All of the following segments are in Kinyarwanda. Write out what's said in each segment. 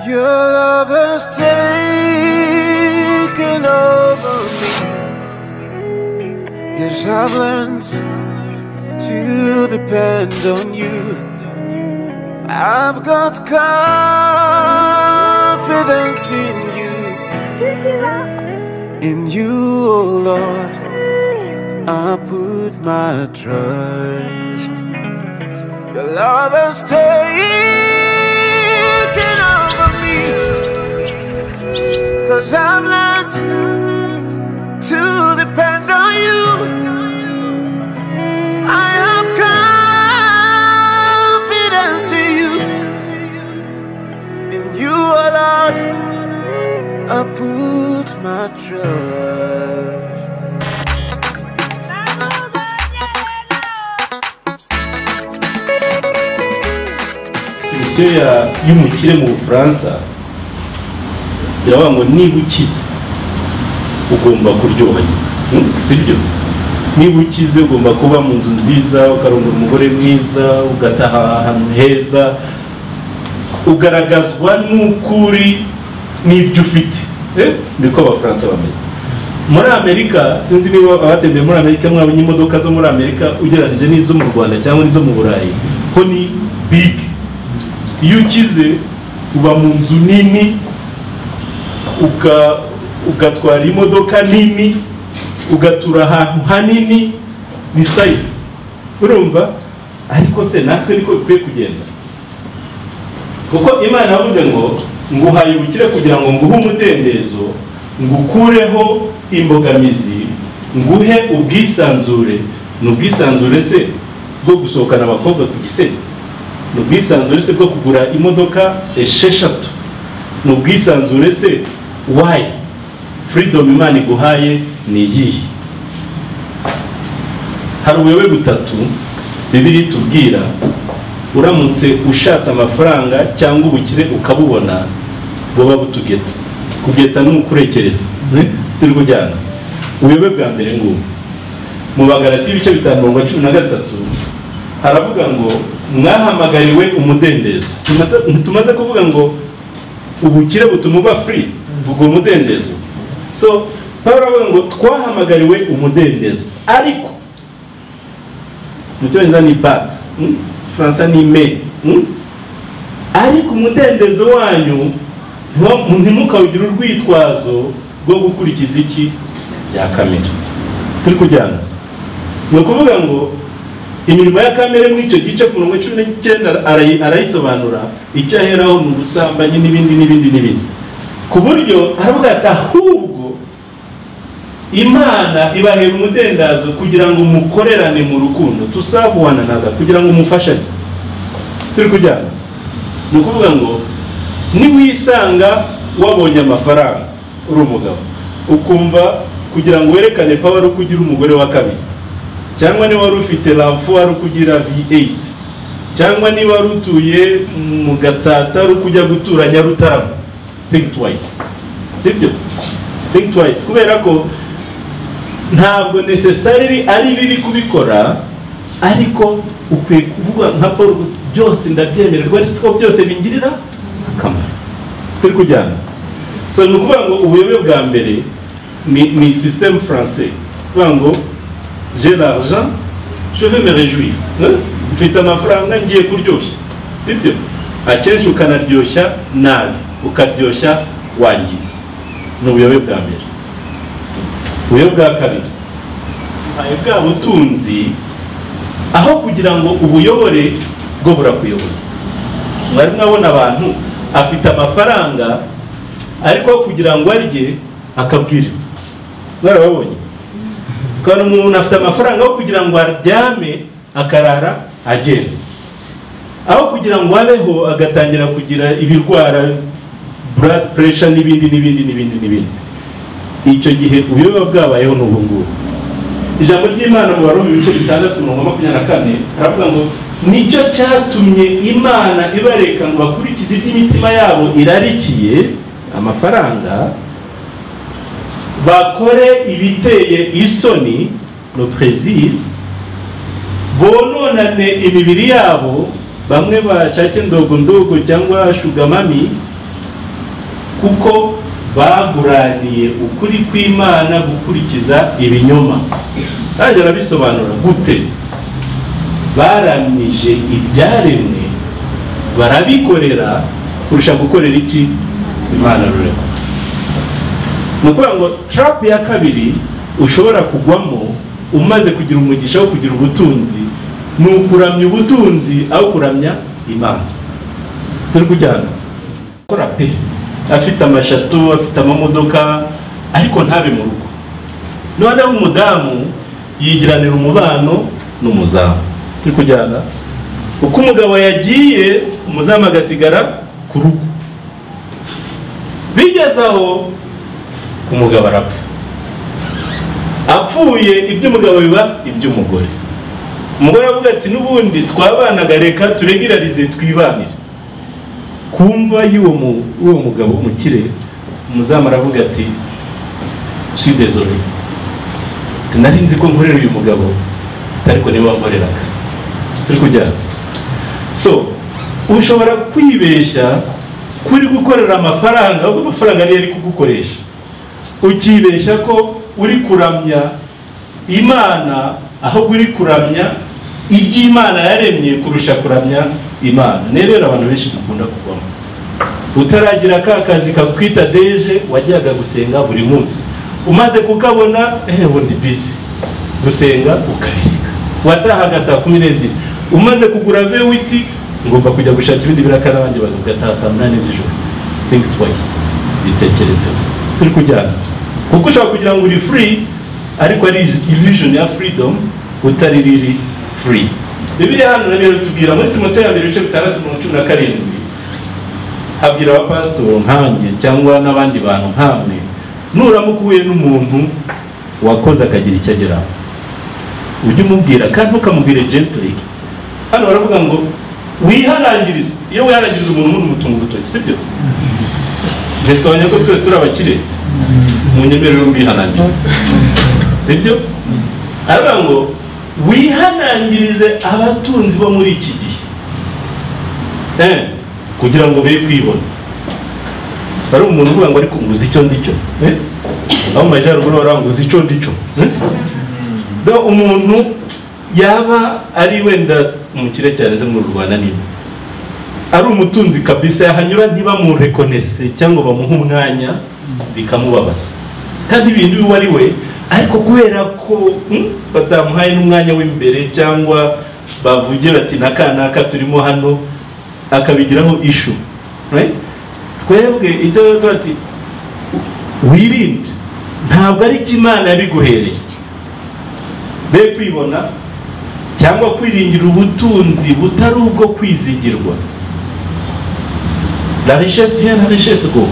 Your love has taken over me. Yes, I've learned to depend on you. I've got confidence in you. In you, oh Lord, I put my trust. Your love has taken over me. Cause I've learned to depend on you. I have confidence in you. In you alone, I put my trust. komisiyo ya- y'umukire mu bufaransa iravuga ngo niba ukize ugomba kuryoha nyina sibyo niba ukize ugomba kuba mu nzu nziza ukarongora umugore mwiza ugataha ahantu heza ugaragazwa n'uko uri n'ibyo ufite Eh, niko abafaransa bameze muri amerika sinzi niba abatembeye muri amerika mwabonye imodoka zo muri amerika ugereranyije n'izo mu rwanda cyangwa n'izo mu burayi ho ni bigi iyo ukize uba mu nzu nini uka- ugatwara imodoka nini ugatura ahantu hanini ni sayizi urumva ariko se natwe niko bikwiye kugenda kuko imana yavuze ngo nguhaye ubukire kugira ngo nguhe umudendezo ngukureho imbogamizi nguhe ubwisanzure ni ubwisanzure se bwo gusohokana abakobwa ku gisebe ni ubwisanzure se bwo kugura imodoka esheshatu ni ubwisanzure se wayi furidomu imana iguhaye ni iyihe hari ubuyobe butatu bibiri itubwira uramutse ushatse amafaranga cyangwa ubukire ukabubona buba butugeta kugeta ni ukurekereza eh, turi kujyana ubuyobe bwa mbere ngubu mu bagarati ibice bitanu mirongo cumi na gatatu haravuga ngo mwahamagariwe umudendezo Tumata- ntitumaze kuvuga ngo ubukire butuma uba free ubwo umudendezo so pawulo aravuga ngo twahamagariwe umudendezo ariko mu cyongereza ni bat mu gifaransa ni me mm? ariko umudendezo wanyu ntiwa- ntimukawugire urwitwazo rwo gukurikiza iki bya kamere turi kujyana ni ukuvuga ngo imirimo ya kamere muri icyo gice ku mirongo cumi n'icyenda arayi- arayisobanura icyo aheraho ni ubusambanyi n'ibindi n'ibindi n'ibindi ku buryo aravuga ati ahubwo imana ibahera umudendazo kugira ngo mukorerane mu rukundo tusavuwana naga kugira ngo mufashanye turi kujyana ni ukuvuga ngo niwisanga wabonye amafaranga uri umugabo ukumva kugira ngo werekane pawa ari uko ugira umugore wa kabiri cyangwa niba wari ufite rafu wari ukugira v8 cyangwa niba wari utuye mu gatsata ari ukujya gutura nyarutarama think twice sibyo think twice kubera ko ntabwo necessarily ari bibi kubikora ariko ukwiye kuvuga nka paul uti, byose ndabyemererwa ariko siko byose bingirira akamaro turi kujyana so ni ukuvuga ngo ubuyobe bwa mbere ni ni système français kuvuga ngo j'ai l'argent, je vais me réjouir. Hein? Mfite amafaranga ngiye kuryoshya sibyo akenshi ukanaryoshya nabi ukaryoshya wangiza ni ubuyobe bwa mbere ubuyobe bwa kabiri ubuhaye bwa butunzi aho kugira ngo ubuyobore bwo burakuyoboye mwari mwabona abantu afite amafaranga ariko aho kugira ngo arye akabwirwa mwarababonye ukabona umuntu afite amafaranga aho kugira ngo aryame akarara agenda aho kugira ngo abeho agatangira kugira ibirwara blood pressure n'ibindi n'ibindi n'ibindi n'ibindi icyo gihe ubuyobe buba bwabayeho ni ubu ngubu ijambo ry'imana mu barumi ibice bitandatu mirongo makumyabiri na kane haravuga ngo nicyo cyatumye imana ibareka ngo bakurikize iby'imitima yabo irarikiye amafaranga bakore ibiteye isoni no plaisir bononane imibiri yabo bamwe bashake ndogo ndogo cyangwa shugamami kuko baguraniye ukuri kw'imana gukurikiza ibinyoma kandi arabisobanura gute baramije ibyaremwe barabikorera kurusha gukorera iki imana rurema ni ukuvuga ngo tarapu ya kabiri ushobora kugwamo umaze kugira umugisha wo kugira ubutunzi ni ukuramya ubutunzi aho kuramya imana turi kujyana akora pe afite amashatu afite amamodoka ariko ntabe mu rugo noneho umudamu yigiranira umubano n'umuzamu turi kujyana uko umugabo yagiye umuzamu agasigara ku rugo bigeze aho umugabo arapfa apfuye iby'umugabo biba iby'umugore umugore aravuga ati n'ubundi twabanaga reka turegirarize twibanire kumva y'uwo mu- w'uwo mugabo w'umukire umuzamu aravuga ati swidezore nari nzi ko nkorera uyu mugabo ariko niwe wankoreraga turi kujyana so ushobora kwibeshya kuri gukorera amafaranga ahubwo amafaranga ariyo ari kugukoresha ukibeshya ko uri kuramya imana ahubwo uri kuramya iby'imana yaremye kurusha kuramya imana niyo rero abantu benshi dukunda kugwamo utaragira ka kazi kakwita deje wajyaga gusenga buri munsi umaze kukabona ehe ubundi bizi gusenga ukabirika watahaga saa kumi n'ebyiri umaze kugura vewiti ngomba kujya gushaka ibindi biraka n'abandi bantu ugataha saa munani z'ijoro think twice bitekerezeho turi kujyana kuko ushobora kugira ngo uri free ariko ari illusion ya freedom utari riri free bibiliya hano na rero tubwira muri timoteyo ya mbere ibice bitandatu mirongo cumi na karindwi habwira abapasitoro nkanjye cyangwa n'abandi bantu nkamwe nuramuka uhuye n'umuntu wakoze akagira icyo ageraho ujye umubwira kandi ntukamubwire gently hano baravuga ngo wihanangirize iyo wihanangiriza umuntu umuntu umutunga urutoki sibyo nge twabonye ko twese turi abakire mu nyemerere mbihanangiriza sibyo aravuga ngo wihanangirize abatunzi bo muri iki gihe Eh, kugira ngo be kwibona hari umuntu uvuga ngo ariko nguzi icyo ndicyo eh? aho mu majyaruguru baranguza icyo ndicyo eh? Rero umuntu yaba ari wenda umukire cyane ze mu rwanda niba ari umutunzi kabisa yahanyura ntibamurekonese cyangwa bamuhe umwanya bikamubabaza kandi ibintu uwo ari we ariko kubera ko hmm, batamuhaye n'umwanya w'imbere cyangwa bavuge bati na kanaka turimo hano akabigiraho ishu right? twebwe icyo rero tuba ati wirinde ntabwo ari cyo imana yabiguhereye be kwibona cyangwa kwiringira ubutunzi butari ubwo kwizigirwa la richesse vient la richesse go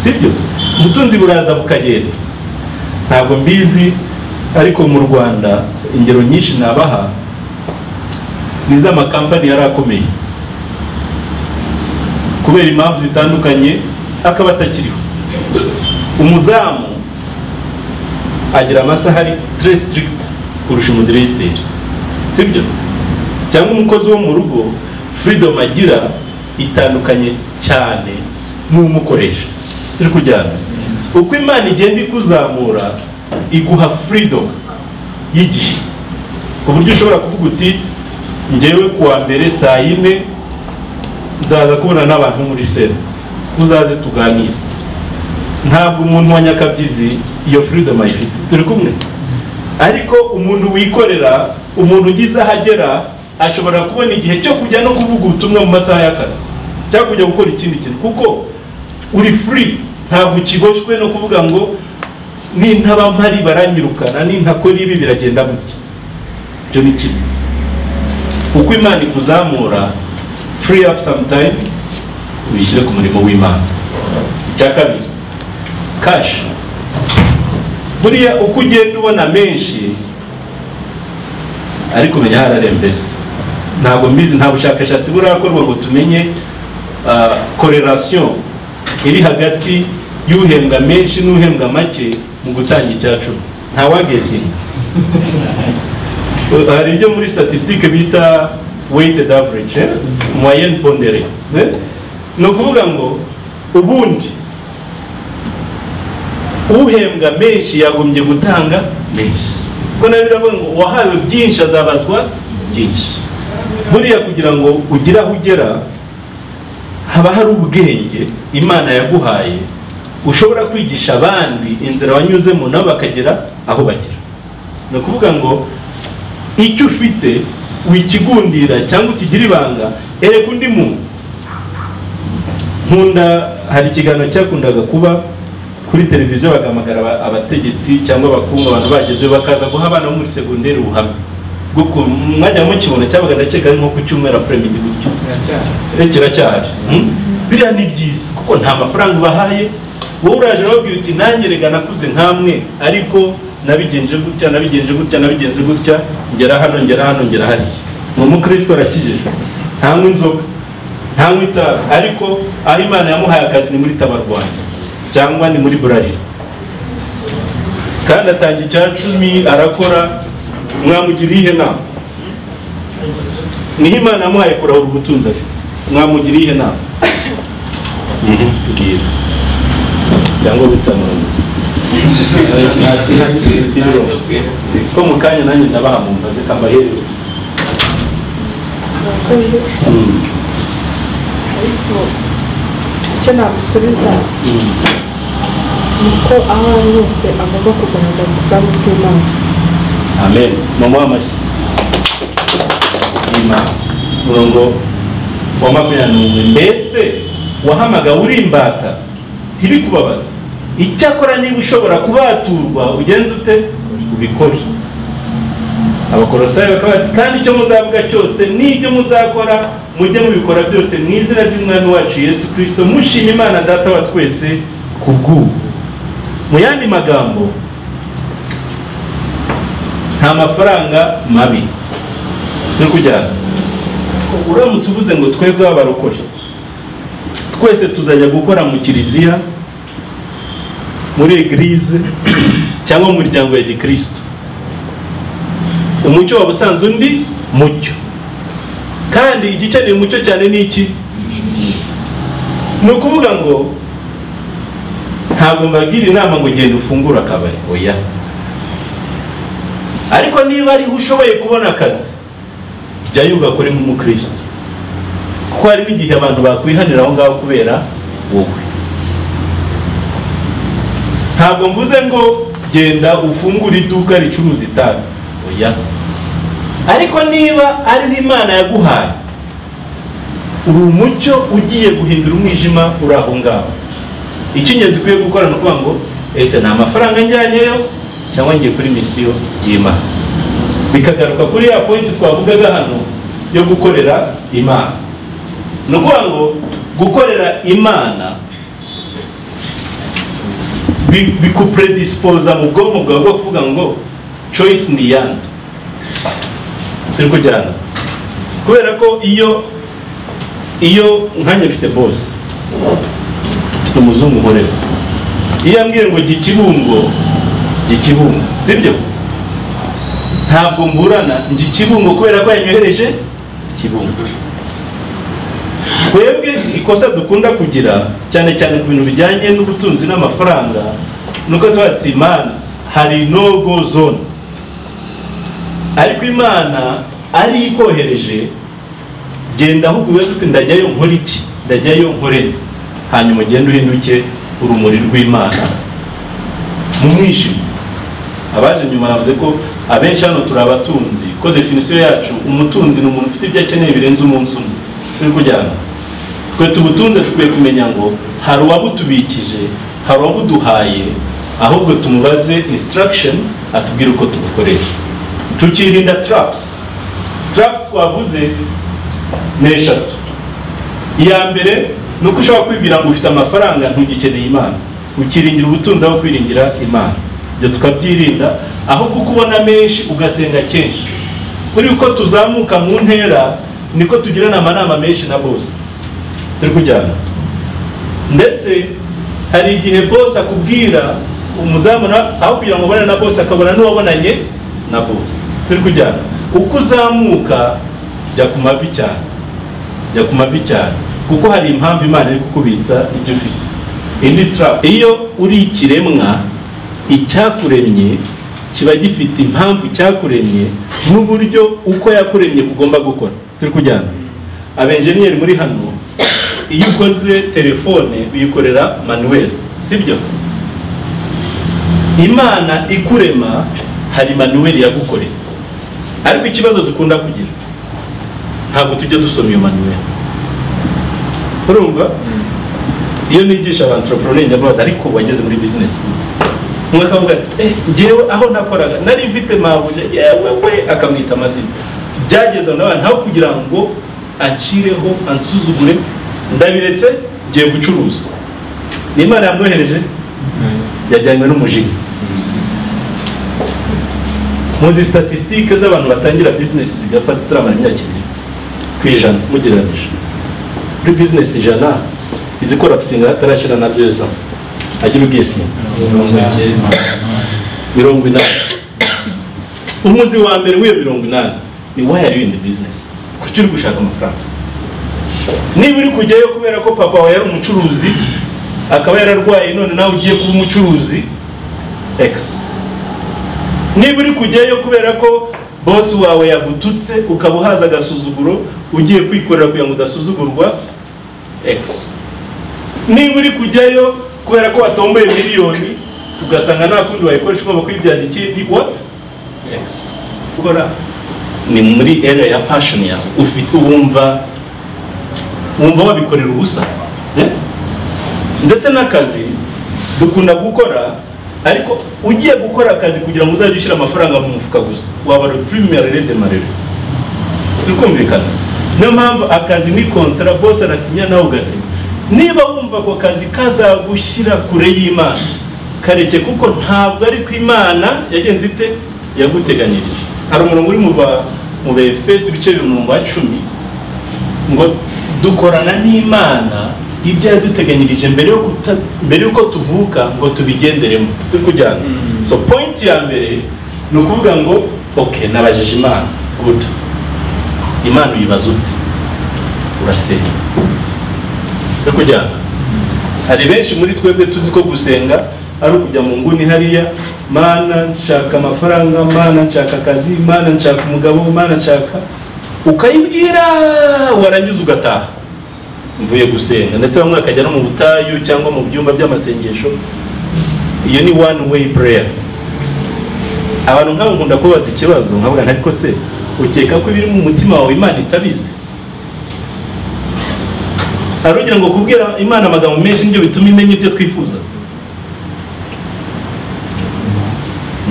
sibyo ubutunzi buraza bukagenda ntabwo mbizi ariko mu rwanda ingero nyinshi nabaha ni iz'amakampani yari akomeye kubera impamvu zitandukanye akaba atakiriho umuzamu agira amasaha ari tre strict kurusha umudiregiteri sibyo cyangwa umukozi wo mu rugo freedom agira itandukanye cyane n'umukoresha turi kujyana uko imana igenda ikuzamura iguha freedom y'igihe ku buryo ushobora kuvuga uti ngewe kuwa mbere saa yine nzaza kubona n'abantu muri sera uzaze tuganire ntabwo umuntu wa nyakabyizi iyo freedom ayifite turi kumwe ariko umuntu wikorera umuntu ugize aho agera ashobora kubona igihe cyo kujya no kuvuga ubutumwa mu masaha y'akazi cyangwa kujya gukora ikindi kintu kuko uri free ntabwo ukigoshwe no kuvuga ngo nintaba mpari baranyirukana nintakora ibi biragenda gutya ibyo ni kimwe uko imana ikuzamura free up some time uyishyire ku murimo w'imana icya kabiri cash buriya uko ugenda ubona menshi ariko umenya hararembereza ntabwo mbizi nta bushakashatsi burakorwa ngo tumenye korelasiyo iri hagati y'uhembwa menshi n'uhembwa make mu gutanga icya cumi ntawagesinga hari ibyo muri statisitike bita weighted average eh? moyenne pondere eh? ni ukuvuga ngo ubundi uhembwa menshi yagombye gutanga menshi kuko nawe biravuga ngo uwahawe byinshi azabazwa byinshi buriya kugira ngo ugire aho ugera haba hari ubwenge imana yaguhaye ushobora kwigisha abandi inzira wanyuzemo nabo bakagera aho bagera ni ukuvuga ngo icyo ufite wikigundira cyangwa ukigire ibanga ereka undi muntu nkunda hari ikiganiro cyakundaga kuba kuri televiziyo bagahamagara aba- abategetsi cyangwa abakungu abantu bagezeyo bakaza guha abana bo muri segonderi ubuhamya bwo ku- mwajya mukibona cyabaga ndakeka ari nko ku cyumweru après midi gutyo Eh, kiracyaje Hmm? biriya ni byiza kuko nta mafaranga ubahaye wowe uraje urababwira uti nanjye rega nakuze nk'amwe ariko nabigenje gutya nabigenje gutya nabigenze gutya ngera hano ngera hano ngera hariya ni umukristo arakijijwe ntanywa inzoga ntanywa itabi ariko aho imana yamuhaye akazi ni muri tabarwanda cyangwa ni muri burarira kandi atangira icya cumi arakora mwamugira iyihe nama niho imana yamuhaye kurahura ubutunzi afite mwamugira iyihe nama mbwira cyangwa witsamuranguza nta kintu nta gisubizo kiriho ko mu kanya nanjye ndabaha mu mbaze kambaherere Mm, ariko icyo namusubiza mm. ni uko aho ari hose agomba kugaragaza ubwami bw'imana amen mumuhe amashyi nyuma murongo wa makumyabiri n'umwe mbese wahamagawe uri imbata ntibikubabaze icyakora niba ushobora kubaturwa ugenze ute ubikore abakorosayi bakaba bati kandi icyo muzavuga cyose n'ibyo muzakora mujye mubikora byose mu izina ry'umwami wacu yesu kirisito mushima imana data wa twese ku bw'ubu mu yandi magambo nta mafaranga mabi yo kujyana uramutse uvuze ngo twebwe abarokore twese tuzajya gukora mu kiliziya muri egirize cyangwa mu miryango ya gikristo umucyo waba usanze undi mucyo kandi igikeneye umucyo cyane ni iki ni ukuvuga ngo ntabwo mbagira inama ngo genda ufungure akabari oya ariko niba ariho ushoboye kubona akazi jyayo ugakoremo umukristo kuko harimo igihe abantu bakwihanira aho ngaho kubera wowe ntabwo mvuze ngo genda ufungure iduka ricuruza itabi oya ariko niba ariho imana yaguhaye uri umucyo ugiye guhindura umwijima uri aho ngaho icy'ingenzi ukwiye gukora ni ukuvuga ngo ese nta mafaranga njyanyeyo cyangwa ngiye kuri misiyo y'imana bikagaruka kuri ya pointi twavugaga hano yo gukorera imana ni ukuvuga ngo gukorera imana bi- bikupredispoza mu bwonko bwawe bwo kuvuga ngo choice ni yandi turi kujyana kubera ko iyo iyo nkanjye mfite bosi mfite umuzungu nkorera iyo yambwiye ngo jya ikibungo jya ikibungo sibyo ntabwo mburana njya ikibungo kubera ko yanyohereje ikibungo twebwe ikosa dukunda kugira cyane cyane ku bintu bijyanye n'ubutunzi n'amafaranga ni uko tuba ati imana hari no go zone ariko imana ariyo ikohereje genda ahubwo ubibaze uti ndajyayo nkore iki ndajyayo nkore nde?" hanyuma ugende uhinduke urumuri rw'imana mu mwijima abaje nyuma bavuze ko abenshi hano turi abatunzi ko definisiyo yacu umutunzi ni umuntu ufite ibyo akeneye birenze umunsi umwe turi kujyana twe tubutunze dukwiye kumenya ngo hari uwabutubikije hari uwabuduhaye ahubwo tumubaze instruction atubwire uko tubukoresha tukirinda traps traps twavuze ni eshatu iya mbere ni uko ushobora kwibwira ngo ufite amafaranga ntugikeneye imana ukiringira ubutunzi aho kwiringira imana ibyo tukabyirinda aho kuko ubona menshi ugasenga kenshi kuri uko tuzamuka mu ntera niko tugirana amanama menshi na bose turi kujyana ndetse hari igihe bose akubwira umuzamu na- aho kugira ngo ubone na bose akabona n'uwabonanye na bose turi kujyana uko uzamuka jya ku mavi cyane jya ku mavi cyane kuko hari impamvu imana iri kukubitsa ibyo ufite indi tarapu iyo uri ikiremwa icyakuremye kiba gifite impamvu cyakuremye n'uburyo uko yakuremye ugomba gukora turi kujyana abenjeniyeri muri hano iyo ukoze telefone uyikorera manuel sibyo imana ikurema hari manuel yagukoreye ariko ikibazo dukunda kugira ntabwo tujya dusoma iyo manuel urumva iyo nigisha abantoropurone nyababaza ariko wageze muri bizinesi gute umwe akavuga ati eh ngewe aho nakoraga nari mfite mabuje yewe we akamwita amazina byageze nawe ntawe kugira ngo acireho ansuzugure ndabiretse ngiye gucuruza ni imana yamwohereje yajyanywe n'umujinya muzi statisitike z'abantu batangira bizinesi zigapfa zitaramara imyaka ibiri ku ijana mugereranyije muri bizinesi ijana izikora pisinga hatarashyira na byeza agira ubwishingizi mirongo inani umuzi wa mbere w'iyo mirongo inani ni wayari windi bizinesi kuki uri gushaka amafaranga niba uri kujyayo kubera ko papa wawe yari umucuruzi akaba yararwaye none nawe ugiye kuba umucuruzi egisi niba uri kujyayo kubera ko bosi wawe yagututse ukaba uhaza agasuzuguro ugiye kwikorera kugira ngo udasuzugurwa egisi niba uri kujyayo kubera ko watomboye miliyoni ugasanga nta kundi wayikoresha ugomba kwibyaza ikindi wati egisi gukora ni muri area ya passion yawe ufite wumva wumva wabikorera ubusa eh? ndetse n'akazi dukunda gukora ariko ugiye gukora akazi kugira ngo uzajye ushyira amafaranga mu mufuka gusa waba le premier rede marere turikumvikana niyo mpamvu akazi ni kontara bose arasinya nawe ugasinya niba wumva ako kazi kazagushyira kure y'imana kareke kuko ntabwo ari ko imana yagenze ite yaguteganyirije hari umurongo uri mu ba- mu befesi ibice bibiri umurongo wa cumi ngo dukorana n'imana ibyo yaduteganyirije mbere yo kuta- mbere y'uko tuvuka ngo tubigenderemo turi kujyana so point ya mbere ni ukuvuga ngo ok nabajije imana good imana uyibaza ute urasenga turi kujyana hari benshi muri twebwe tuzi ko gusenga ari ukujya mu nguni hariya mana nshaka amafaranga mana nshaka akazi mana nshaka umugabo mana nshaka ukayibwira warangiza ugataha mvuye gusenga ndetse bamwe bakajya no mu butayu cyangwa mu byumba by'amasengesho iyo ni one way prayer abantu nk'abo nkunda kubabaza ikibazo nkavuga nti ariko se ukeka ko ibiri mu mutima wawe imana itabizi hari ugira ngo kubwira imana amagambo menshi nibyo bituma imenya ibyo twifuza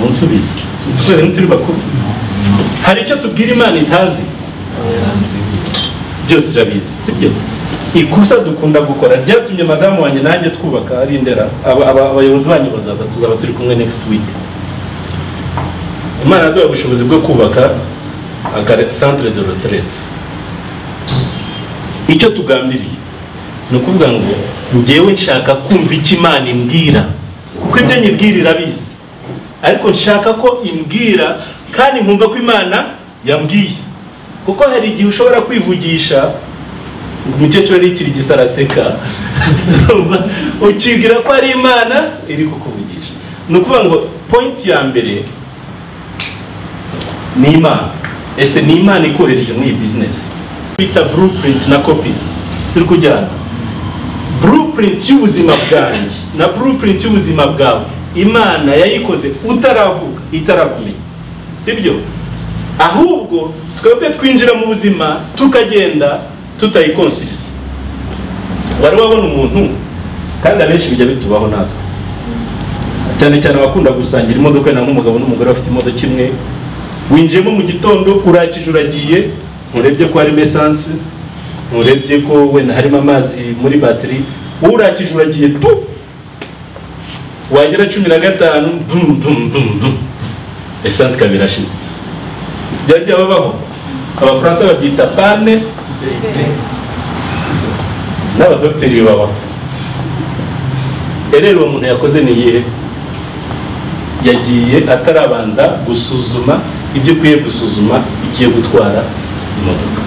munsubize kubera ntituri bakuru hari icyo tubwira imana itazi byose irabizi sibyo ikosa dukunda gukora ryatumye madamu wanjye nanjye twubaka ari indera aba- aba- abayobozi banyu bazaza tuzaba turi kumwe next week imana yaduha ubushobozi bwo kubaka akare- centre de retraite icyo tugambiriye ni ukuvuga ngo ngewe nshaka kumva icyo imana imbwira kuko ibyo nyibwira irabizi ariko nshaka ko imbwira kandi nkumva ko imana yambwiye kuko hari igihe ushobora kwivugisha ngo umukecuru ari ikirigisa araseka ukibwira ko ari imana iri kukuvugisha ni ukuvuga ngo point ya mbere ni imana ese ni imana ikohereje muri iyi bizinesi bita blueprint na copies turi kujyana blueprint y'ubuzima bwanjye na blueprint y'ubuzima bwawe imana yayikoze utaravuga itarakumenya sibyo ahubwo twebwe twinjira mu buzima tukagenda tutayikonsiriza wari wabona umuntu kandi abenshi bijya bitubaho natwe cyane cyane abakunda gusangira imodoka wenda nk'umugabo n'umugore bafite imodoka imwe winjiyemo mu gitondo urakije uragiye nturebye ko harimo esanse nturebye ko wenda harimo amazi muri batiri wowe urakije uragiye tu wagera cumi na gatanu dum dum dum dum esanse ikaba irashize byari byababaho abafaransa babyita pane n'abadogiteri bibabaho rero uwo muntu yakoze ni iyihe yagiye atarabanza gusuzuma ibyo ukwiye gusuzuma igiye gutwara imodoka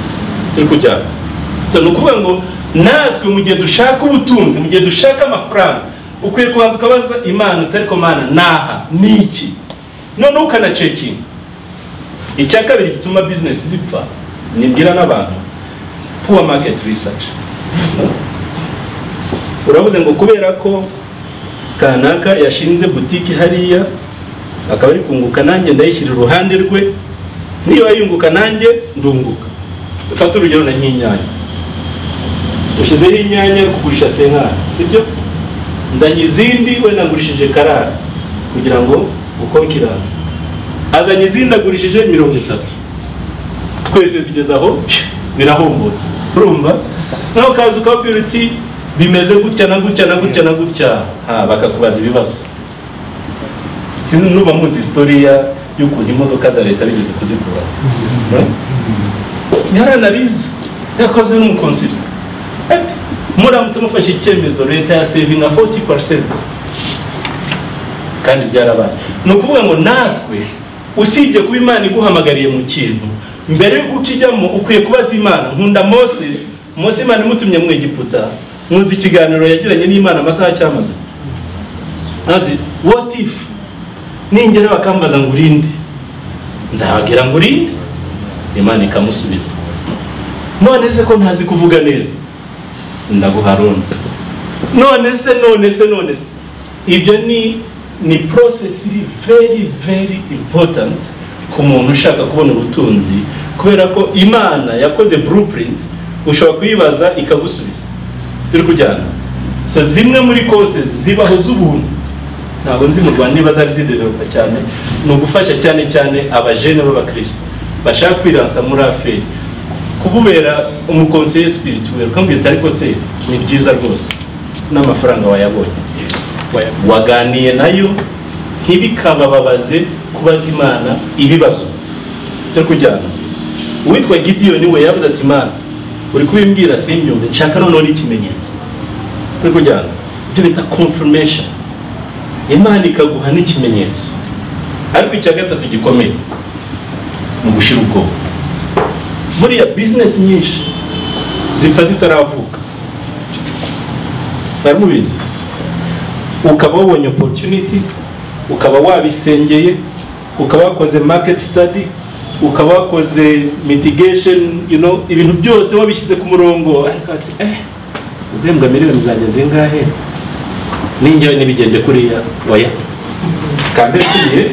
turi kujyana so ni ukuvuga ngo natwe mu gihe dushaka ubutunzi mu gihe dushaka amafaranga ukwiye kubanza ukabaza imana utari ko mana naha ni iki noneho ukanacekinga icya kabiri gituma bizinesi zipfa nibwira n'abantu puwa maketi risaci urabuze ngo kubera ko kanaka yashinze butiki hariya akaba ari kunguka nanjye ndayishyira iruhande rwe niyo yunguka nanjye ndunguka fata urugero na nk'inyanya ushyizeho inyanya kugurisha senkara sibyo nzanye izindi we nagurishije karara kugira ngo ukonkiraze azanye izindi agurishije mirongo itatu twese tugeze aho birahombotse urumva nawe ukaza ukabwira uti bimeze gutya na gutya na gutya na gutya ha bakakubaza ibibazo sinzi nuba muzi historiya y'ukuntu imodoka za leta bigeze kuzikura yaranarize yakozwe n'umukonsili ati muramutse mufashe icyemezo leta yasevinga 40 parisenti kandi byarabaye ni ukuvuga ngo natwe usibye kuba imana iguhamagariye mu kintu mbere y'uko ukijyamo ukwiye kubaza imana nkunda mose mose imana imutumye mu egiputa nkuzi ikiganiro yagiranye n'imana amasaha cyamaze azi what if ningera bakambaza ngo urinde nzababwira ngo urinde imana ikamusubiza none se ko ntazi kuvuga neza ndaguharona none se none se none se ibyo ni ni process iri very very important ku muntu ushaka kubona ubutunzi kubera ko imana yakoze blueprint ushobora kuyibaza ikagusubiza turi kujyana so zimwe muri courses zibaho z'ubuntu ntabwo nzi mu rwanda niba zari zidevelopa cyane ni ugufasha cyane cyane abajene b'abakristo bashaka kwiransa muri aferi kububera umukonseye sipirituweri ukambwira uti ariko se ni byiza rwose n'amafaranga wayabonye waganiye nayo ntibikabababaze kubaza imana ibibazo byo kujyana uwitwa gidiyoni we yabuze ati imana uri kubimbwira simbyumve nshaka noneho n'ikimenyetso turi kujyana ibyo bita confirmation imana ikaguha n'ikimenyetso ariko icya gatatu gikomeye ni ugushira ubwoba buriya bizinesi nyinshi zipfa zitaravuka baramubizi ukaba wabonye opotuniti ukaba wabisengeye ukaba wakoze maketi sitadi ukaba wakoze mitigesheni you know, ibintu byose wabishyize ku murongo ariko ati eh ubwembwa miliyoni zanjye zingahe n'injyawe n'ibigende kuriya oya kambere tugiye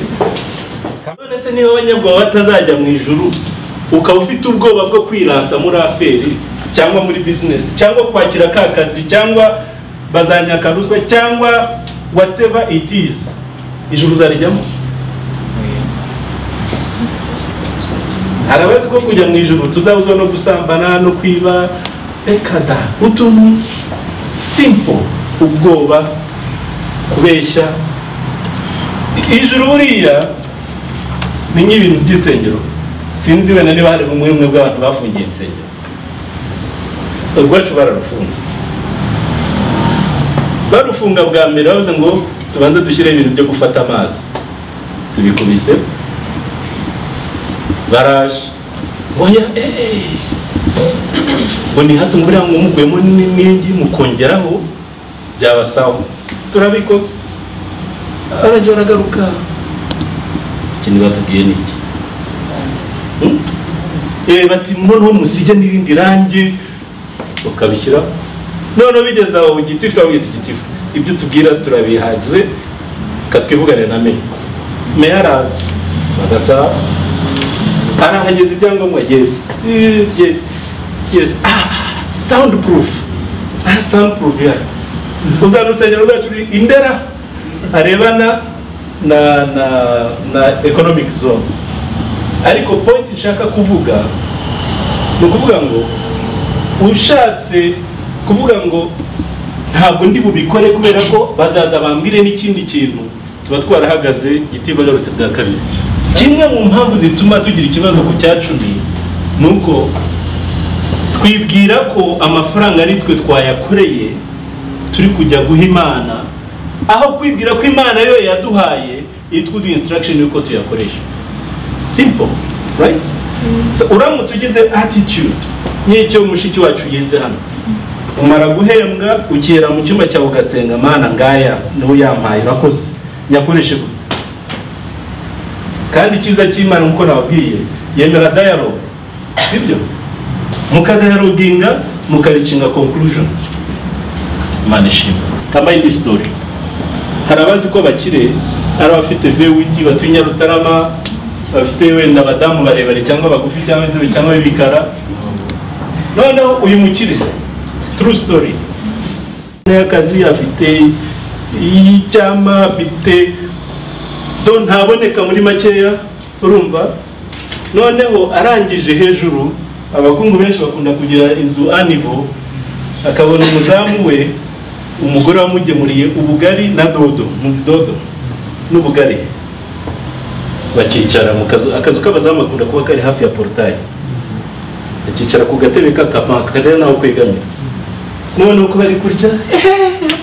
none se niba abanyabwoba batazajya mu ijuru ukaba ufite ubwoba bwo kwiransa muri aferi cyangwa muri bizinesi cyangwa kwakira ka kazi cyangwa bazanyaka ruswa cyangwa whatever it is ijuru uzarijyamo harabazi ko kujya mu ijuru tuzabuzwa no gusambana no kwiba reka da utuntu simple ubwoba kubeshya ijuru buriya ni nk'ibintu by'insengero sinzi wenda niba hari bumwe bumwe bw'abantu bafungiye insengero urwacu bararufunga barufunga bwa mbere bavuze ngo tubanze dushyireho ibintu byo gufata amazi tubikubise baraje ngoya ngo nihato ngo uriya ngo mukuyemo n'inkingi mukongeraho byaba sawa turabikoze arajya baragaruka ikintu batubwiye ni iki bati noneho musige n'irindi rangi ukabishyiraho noneho bigeze aho gitifu turabwita igitifu ibyo tubwira turabihagize katwivugane na meya meya araza bagasaba arahageze ibyangombwa yesi yesi yesi ah sound proof ah sound proof yari uzana urusengero rwacu ruri indera arebana na na na economic zone ariko point nshaka kuvuga ni ukuvuga ngo ushatse kuvuga ngo ntabwo ndi bubikore kubera ko bazaza bambwire n'ikindi kintu tuba twarahagaze gitiba garutse bwa kabiri kimwe mu mpamvu zituma tugira ikibazo ku cya cumi ni uko twibwira ko amafaranga ari twe twayakoreye turi kujya guha imana aho kwibwira ko imana yo yaduhaye iri twuduha instruction y'uko tuyakoresha simple right so uramutse ugize attitude nk'icyo mushiki wacu yize hano umara guhembwa ukihera mu cyumba cyawe ugasenga mana ngaya niwo yampaye urakoze nyakoreshe gute kandi icyiza cy'imana nk'uko nababwiye yemera dialogue sibyo mukadayaroginga mukaricinga conclusion imana ishimwe kama indi story hari abazi ko bakire hari abafite vewiti batuye nyarutarama bafite wenda abadamu barebare cyangwa bagufi cyangwa inzobe cyangwa b'ibikara noneho uyu mukire true story y'akazi afite iy'icyama afite do ntaboneka muri makeya urumva noneho arangije hejuru abakungu benshi bakunda kugira inzu anivo akabona umuzamu we umugore wamugemuriye ubugari na dodo muzi dodo n'ubugari bakicara mu kazu akazu k'abazamu bakunda kuba kari hafi ya porutayi bakicara ku gatebe k'akamaka katari naho kwegamira noneho uko bari kurya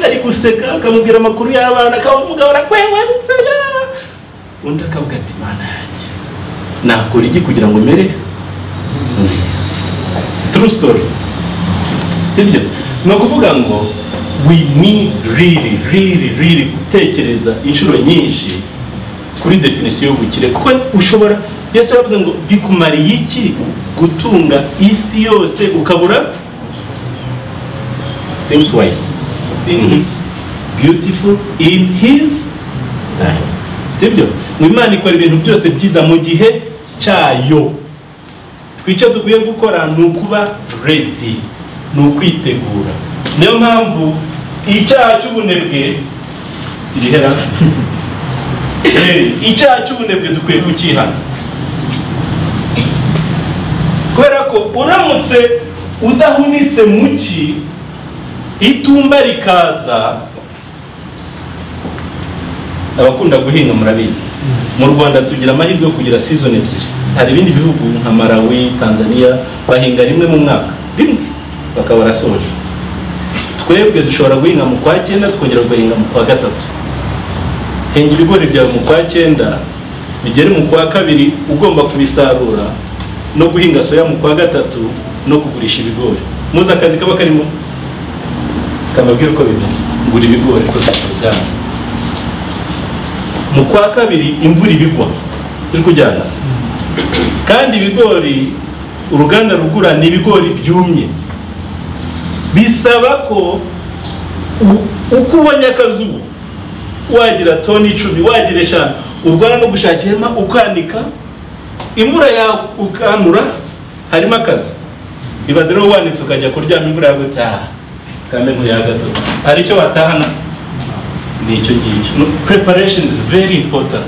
bari guseka akamubwira amakuru y'abana akaba umugabo arakwewebutse undi akavuga ati mana yanjye nakora iki kugira ngo mere true story sibyo ni ukuvuga ngo we need really really really gutekereza inshuro nyinshi kuri definisiyo y'ubukire kuko ushobora yesu yavuze ngo bikumariye iki gutunga isi yose ukabura think twice things beautiful in his time sibyo ngo imana ikora ibintu byose byiza mu gihe cyayo twicyo dukwiye gukora ni ukuba ready ni ukwitegura niyo mpamvu icyaha cy'ubunebwe kirihera Eh, icyaha cy'ubunebwe dukwiye kukihana kubera ko uramutse udahunitse mu ki itumba rikaza abakunda guhinga murabizi mu rwanda tugira amahirwe yo kugira season ebyiri hari ibindi bihugu nka malawi tanzania bahinga rimwe mu mwaka rimwe bakaba barasoje twebwe dushobora guhinga mu kwa cyenda tukongera guhinga mu kwa gatatu hinga ibigori byawe mu kwa cyenda bigere mu kwa kabiri ugomba kubisarura no guhinga soya mu kwa gatatu no kugurisha ibigori muzi akazi kaba karimo kamabwira uko bimeze ngura ibigori ko uruganda mu kwa kabiri imvura ibigwa turi kujyana kandi ibigori uruganda rugura ni ibigori byumye bisaba ko u- uko ubonye akazuba wagira toni icumi wagira eshanu urwana no gushaka ihema ukanika imvura yawe ukanura harimo akazi ibaze rero wanitse ukajya kuryama imvura yagutaha kandi ntuyagatotse hari icyo watahana ni icyo ngicyo No, preparation is very important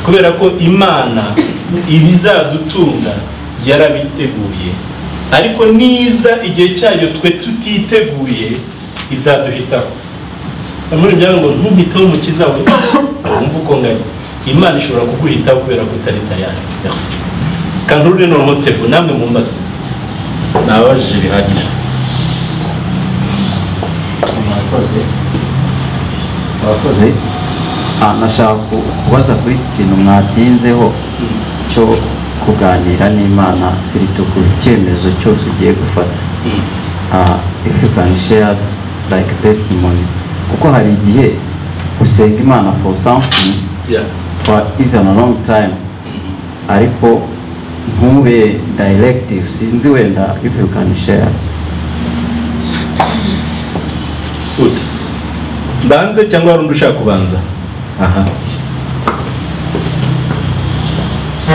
kubera ko imana ibizadutunga yarabiteguye ariko niza igihe cyayo twe tutiteguye izaduhitaho amuri byanga ngo ntumpiteho umukiza we wumva uko ngari imana ishobora kuguhitaho kubera ko utari tayari merci kanurure noneho tebo namwe mumbaze nababajije bihagije mwakoze mwakoze Ah, nashaka ku- kubaza kuri iki kintu mwatinzeho cyo kuganira n'imana sirito ku cyemezo cyose ugiye gufata Ah, if you can share like testimony kuko hari igihe usenga imana for something Yeah. for even a long time ariko ntube directive sinzi wenda if you can share Good. mbanze cyangwa hari undi ushaka kubanza aha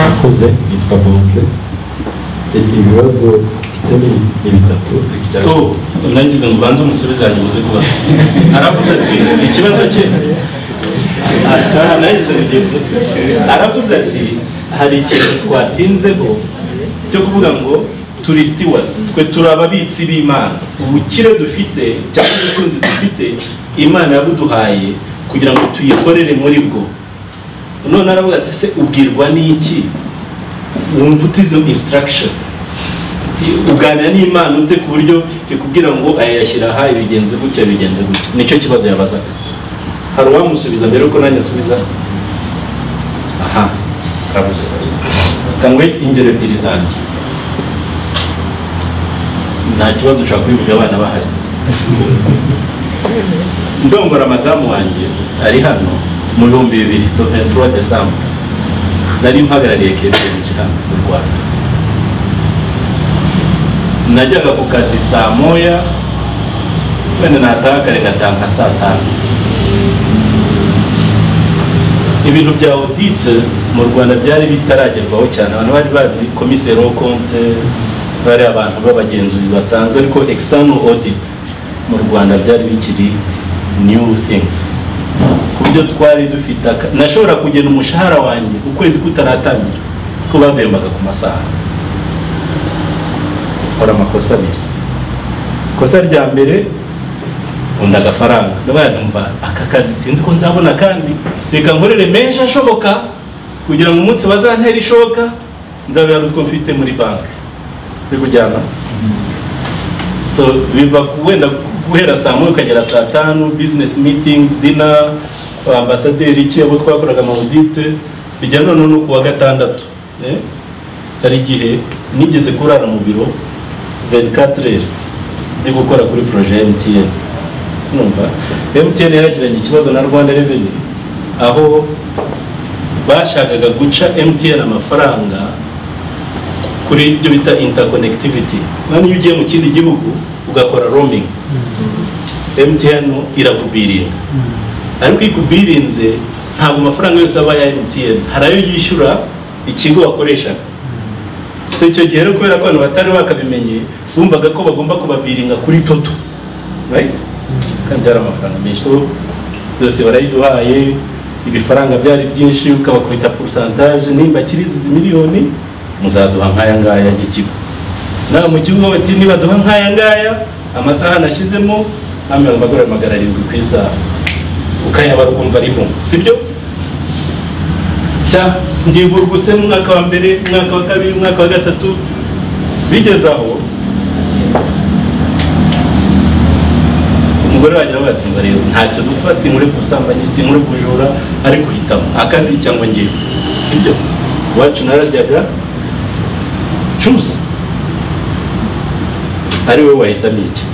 akoze yitwa bonke ibibazo dufite ni- ni bitatu oh nangize ngo ubanze umusubize hanyuma uze kubaza aravuze ati ikibazo cye Ah, nangize ngo ugiye kumusubiza. aravuze ati hari ikintu twatinzeho cyo kuvuga ngo turi stewards twe turi ababitsi b'imana ubukire dufite cyangwa ubutunzi dufite imana yabuduhaye kugira ngo tuyikorere muri bwo none aravuga ati se ubwirwa n'iki wumva utizo instruction Ati, uganira n'imana ute ku buryo ikubwira ngo aya yashyira aha ibigenze gutya bigenze gutya nicyo kibazo yabazaga hari uwamusubiza mbere yuko nanjye asubiza aha arabuze kangwe ingero ebyiri zanjye nta kibazo ushobora kubivuga abana bahari ndongora madamu wanjye ari hano mu bihumbi bibiri soventura desambu nari mpagarariye kereje hano mu rwanda najyaga ku kazi saa moya wenda nataha kare ngataha nka saa tanu ibintu bya audite mu rwanda byari bitaragerwaho cyane abantu bari bazi komiseri wo konte bari abantu b'abagenzuzi basanzwe ariko external audit mu rwanda byari bikiri new things ku buryo twari dufite aka- nashobora kugena umushahara wanjye ukwezi kutaratangira ko badembaga ku masaha nkora amakosa abiri ikosa rya mbere nkunda agafaranga ndabaye numva aka kazi sinzi ko nzabona kandi reka nkorere menshi ashoboka kugira ngo umunsi bazantera ishoka nzabera utwo mfite muri banki uri kujyana so biva ku- wenda guhera saa moya ukagera saa tanu business meetings dinner ambasaderi iki abo twakoraga audite bijya noneho no ku wa gatandatu eh? hari igihe nigeze kurara mu biro 24 ndi gukora kuri proje ya MTN numva MTN yaragiranye ikibazo na Rwanda Revenue aho bashakaga guca MTN amafaranga kuri ibyo bita interconnectivity nani iyo ugiye mu kindi gihugu ugakora roaming MTN irakubirinda ariko ikubirinze ntabwo amafaranga yose aba ya MTN hari ayo yishyura ikigo wakoreshaga si icyo gihe rero kubera ko abantu batari bakabimenye bumvaga ko bagomba kubabiringa kuri toto right kandi byari amafaranga menshi so byose barayiduhaye ibifaranga byari byinshi ukabakubita porusantaje nimba kiri izi miliyoni muzaduha nk'aya ngaya y'ikigo nawe mu kigo bati nibaduha nk'aya ngaya amasaha nashyizemo nka mirongo amadorari magana arindwi ku isaha ukayabara ukumva arimo sibyo sha ndivurwa use mu mwaka wa mbere umwaka wa kabiri umwaka wa gatatu bigeze aho umugore wanjye arabatunza rero ntacyo dupfa sinkure gusambanyi sinkure kujura ariko hitamo akazi cyangwa ngewe sibyo iwacu nararyaga cuza ari wowe wahitamo iki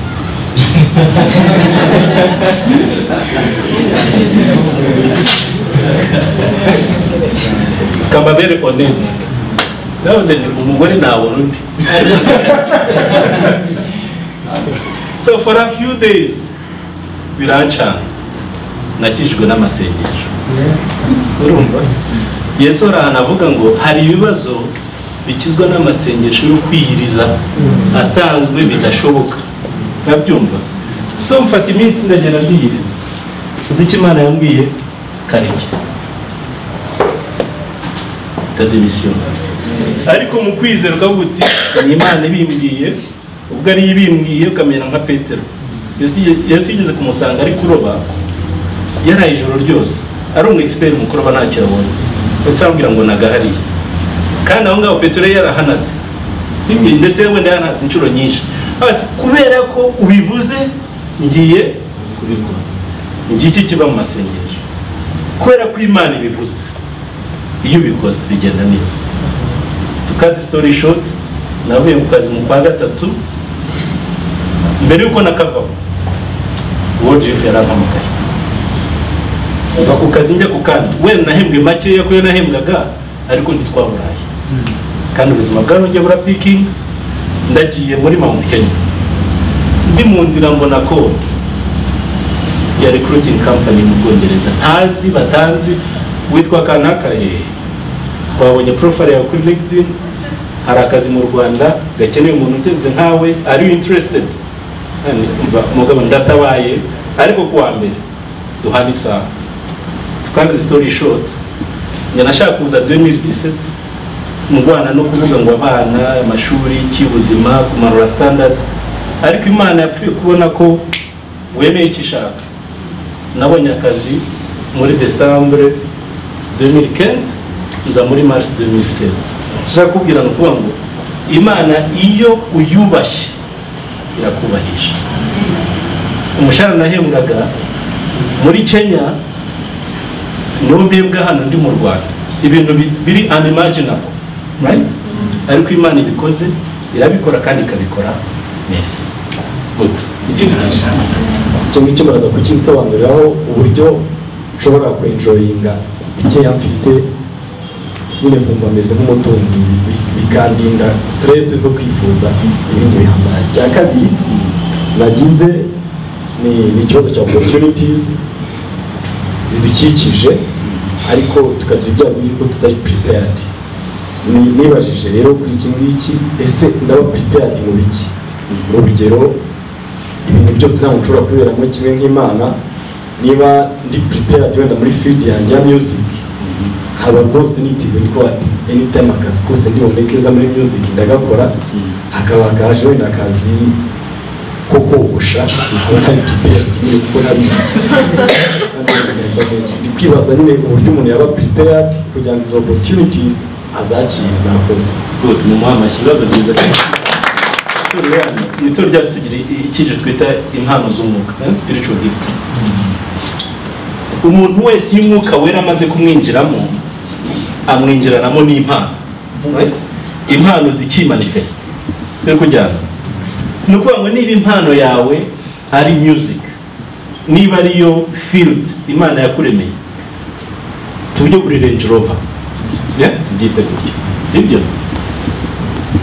kababere onete navuze nti umugore ntabona undi so for a few days birancana nakijwe n'amasengesho urumva yesu arahana avuga ngo hari ibibazo bikizwa n'amasengesho yo kwiyiriza asanzwe bidashoboka nkabyumva so mfata iminsi ndagenda ndiyiriza uzi icyo imana yambwiye kareke itademisiyo ariko mu kwizera ukavuga uti ni imana ibimbwiye ubwo ariyo ibimbwiye ukamera nka petero Yesu- yesu yigeze kumusanga ari kuroba yaraye ijoro ryose ari umu expert mu kuroba ntacyo yabonye ese arambwira ngo nagahariye kandi aho ngaho petero yari yarahanase sibyo ndetse wenda yarahanase inshuro nyinshi Avuga ati kubera ko ubivuze ngiye kubikora ngiki kiba mu masengesho kubera ko imana ibivuze iyo ubikoze bigenda neza tukati story short navuye mu kazi mu kwa gatatu mbere yuko nakavaho world youth yarampamagaye mva ku kazi njya ku kandi wenda nahembwe makeya kuyo nahembwaga ariko ntitwaburaye kandi ubuzima bwarongeye bura pikingi ndagiye muri mount kenya ndi mu nzira mbona ko ya recruiting company mu bwongereza ntazi batanzi witwa kanaka eh, twabonye profile yawe kuri linkedin hari akazi mu rwanda gakeneye umuntu ugenze nkawe are you interested Nani, umva, umugabo ndatabaye ariko kuwa mbere duhana isaha tukanze story short njye nashaka kuza 2017 mu rwanda no kuvuga ngo abana amashuri cy'ubuzima kumanura standard ariko imana yapfuye kubona ko wemeye icyo ishaka nabonye akazi muri desambure 2015 nza muri mars 2016 ushaka kubwira ni ukuvuga ngo imana iyo uyubashye irakubahisha umushahara nahembwaga muri kenya niwo mbembwa hano ndi mu rwanda ibintu bi- biri unimaginable right ariko imana ibikoze irabikora kandi ikabikora neza good ikindi kintu icyo ngicyo baraza kukinsobanuriraho uburyo nshobora kwenjoyinga icyo mfite nyine nkumva meze nk'umutunzi bi- bi- bikandinda siteresi zo kwifuza ibindi bihambaye icya kabiri nagize ni ni ikibazo cya opportunities zidukikije ariko tukagira ibyago yuko tutari prepared Ni- nibajije rero kuri iki ngiki ese ndaba prepared mu biki urugero ibintu byose ntabwo nshobora kubiberamo kimwe nk'imana niba ndi prepared wenda muri field yanjye ya music haba rwose niteguye niko ati anytime akazi kose ndi bubone keza muri music ndagakora hakaba akaje wenda akazi ko kogosha nkaba ntari prepared nyine kuko ntabizi ndi kwibaza nyine uburyo umuntu yaba prepared kugira ngo izo opportunities azakire nakoze good ni umuhamashyi ibibazo byiza cyane Itorero yanyu, mu itorero ryacu tugira i- icyiciro twita impano z'umwuka eh, spiritual gift umuntu wese iyo umwuka wera amaze kumwinjiramo amwinjiranamo n'impano right? impano zikimanifesta turi kujyana ni ukuvuga ngo niba impano yawe ari music niba ariyo field imana yakuremeye tujye kuri range rover Yeah? tubyite gutyo sibyo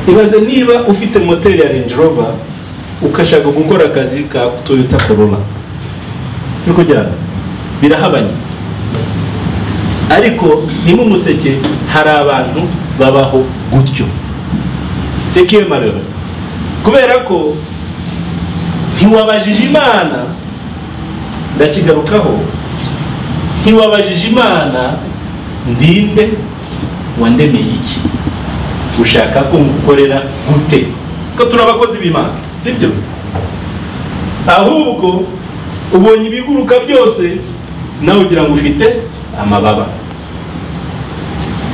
ibaze niba ufite moteri ya range rover ukashaka gukora akazi ka toyota corolla turi kujyana birahabanye ariko ntimumuseke hari abantu babaho gutyo sekiye marero kubera ko ntiwabajije imana ndakigarukaho ntiwabajije imana ndinde wandemeye iki ushaka ko ngukorera gute ko turi abakozi b'imana sibyo ahubwo ubonye ibiguruka byose nawe ugira ngo ufite amababa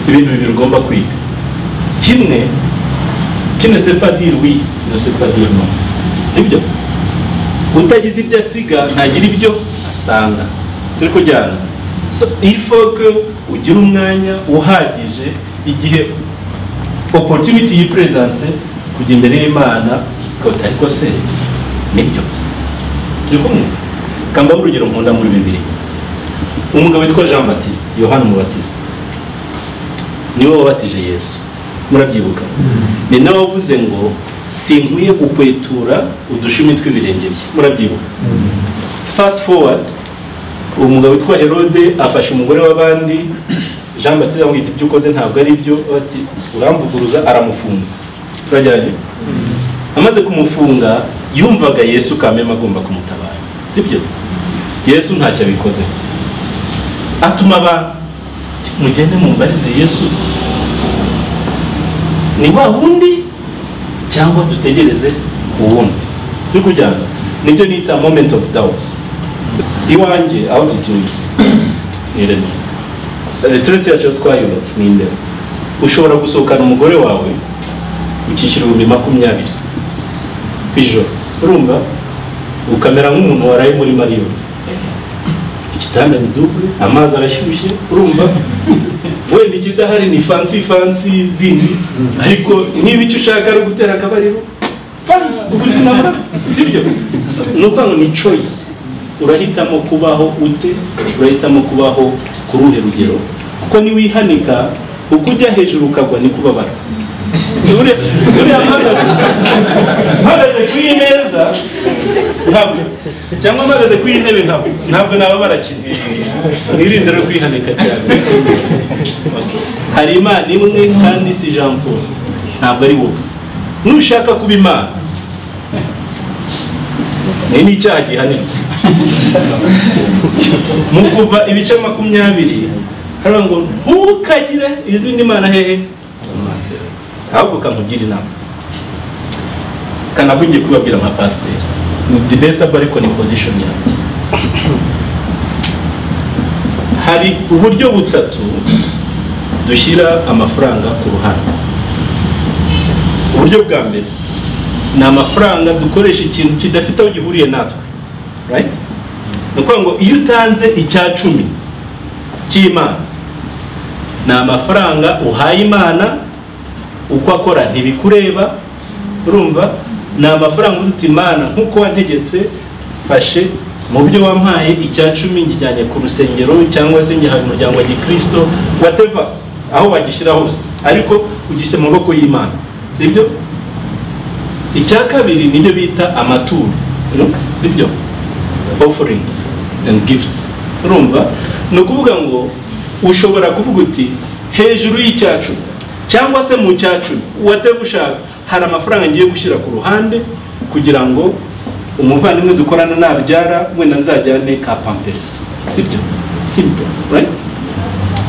ibintu bibiri ugomba kwiga kimwe kimwe sepadiri wi na sepadiri no sibyo utagize ibyo asiga ntagira ibyo asanga turi kujyana So, il faut que ugira umwanya uhagije igihe opportunity yipresence kujya imbere y'imana ukabita ariko se nibyo turi kumwe kambaho urugero nkunda muri bibiri umugabo witwa jean batiste yohani umubatiza niwe wabatije yesu murabyibuka ni nawe wavuze ngo sinkwiye gukwetura udushumi tw'ibirenge bye murabyibuka fast forward uwo mugabo witwa herode afashe umugore w'abandi jean batiste amwita ibyo ukoze ntabwo ari byo ati uramvuguruza aramufunze turajyanye amaze kumufunga yumvaga yesu kameme agomba kumutabara sibyo yesu ntacyo abikoze atuma abantu ati, mugende mumbarize yesu ni wa wundi cyangwa dutegereze uwundi turi kujyana nibyo nita moment of doubts iwanjye aho dutuye ni remera retirete yacu aho twayubatse ni imbere ushobora gusohokana umugore wawe ukishyura ibihumbi makumyabiri ku ijoro urumva ukamera nk'umuntu waraye muri mariyoti igitanda ni dubure amazi arashyushye urumva wenda ikidahari ni fansi fansi zindi ariko niba icyo ushaka ari ugutera akabariro fani ubuzima bura sibyo So, ni ukuvuga ngo ni choice urahitamo kubaho ute urahitamo kubaho kuri uruhe rugero kuko niwihanika uko ujya hejuru ukagwa ni kubabara Ure- uriya mpagaze mpagaze ku meza ntabwo cyangwa mpagaze ku ntebe ntabwo ntabwo nababara kimwe mwirinde no kwihanika cyane Okay. hari imana imwe kandi si jean paul ntabwo ari wowe nushaka kuba imana ni n'icyaha gihanirwa mu kuva ibice makumyabiri hariya ngo ntukagire izindi mana hehe ahubwo kamugira inama kanabwo ngiye kubabwira nka pasiteri ni debatable ariko ni position yanjye hari uburyo butatu dushyira amafaranga ku ruhande uburyo bwa mbere ni amafaranga dukoresha ikintu kidafite aho gihuriye natwe right ni ukuvuga ngo iyo utanze icya cumi cy'imana ni amafaranga uhaye imana uko akora ntibikureba urumva ni amafaranga uzi uti imana nk'uko wantegetse fashe mu byo wampaye icya cumi ngijyanye ku rusengero cyangwa se ngihaye umuryango wa gikirisito wateva aho bagishyira hose ariko ugise mu maboko y'imana sibyo icya kabiri nibyo bita amaturo sibyo offerings and gifts urumva ni ukuvuga ngo ushobora kuvuga uti hejuru y'icyacumi cyangwa se mu cyacumi wateva ushaka hari amafaranga ngiye gushyira ku ruhande kugira ngo umuvandimwe dukorana nabyara wenda nzajyane ka pamperisi sibyo simple right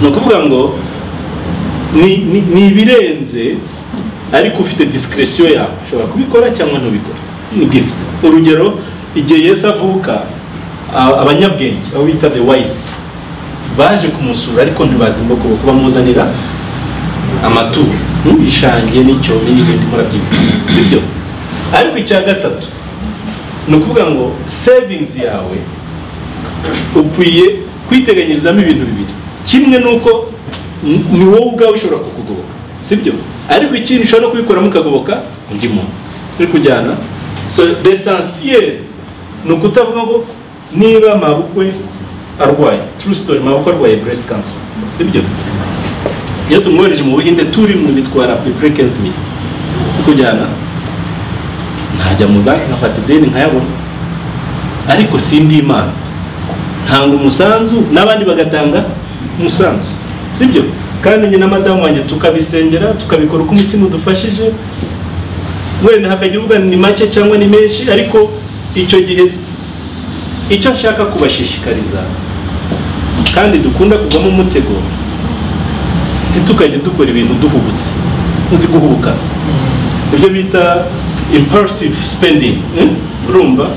ni ukuvuga ngo ni ni- ni ibirenze ariko ufite disikirisiyo yawe ushobora kubikora cyangwa ntubikore ni gifuti urugero igihe yesu avuka a- abanyabwenge abo bita the wise baje kumusura ariko ntibazimba kuboko bamuzanira amaturo nk'ibishange n'icyobo n'ibindi murabyibuka sibyo ariko icya gatatu ni ukuvuga ngo sevingizi yawe ukwiye kwiteganyirizamo ibintu bibiri kimwe ni uko ni ni wowe ubwawe ushobora kukugoboka sibyo ariko ikindi ushobora no kubikoramo ukagoboka undi muntu turi kujyana so l'esensiyeri ni ukutavuga ngo niba mabukwe arwaye true story mabukwe arwaye breast cancer sibyo iyo tumwohereje mu buhinde turi mu bitwara preprekensi miri kujyana ntajya mu banki nkafata ideni nkayabona ariko sindi imana ntanga umusanzu n'abandi bagatanga umusanzu sibyo kandi njye na madamu wanjye tukabisengera tukabikora uko umutima udufashije wenda hakagira uvuga ni make cyangwa ni menshi ariko icyo gihe icyo nshaka kubashishikariza kandi dukunda kugwamo umutego ntitukajye dukora ibintu duhubutse uzi guhubukana ibyo bita impulsive spending mm? urumva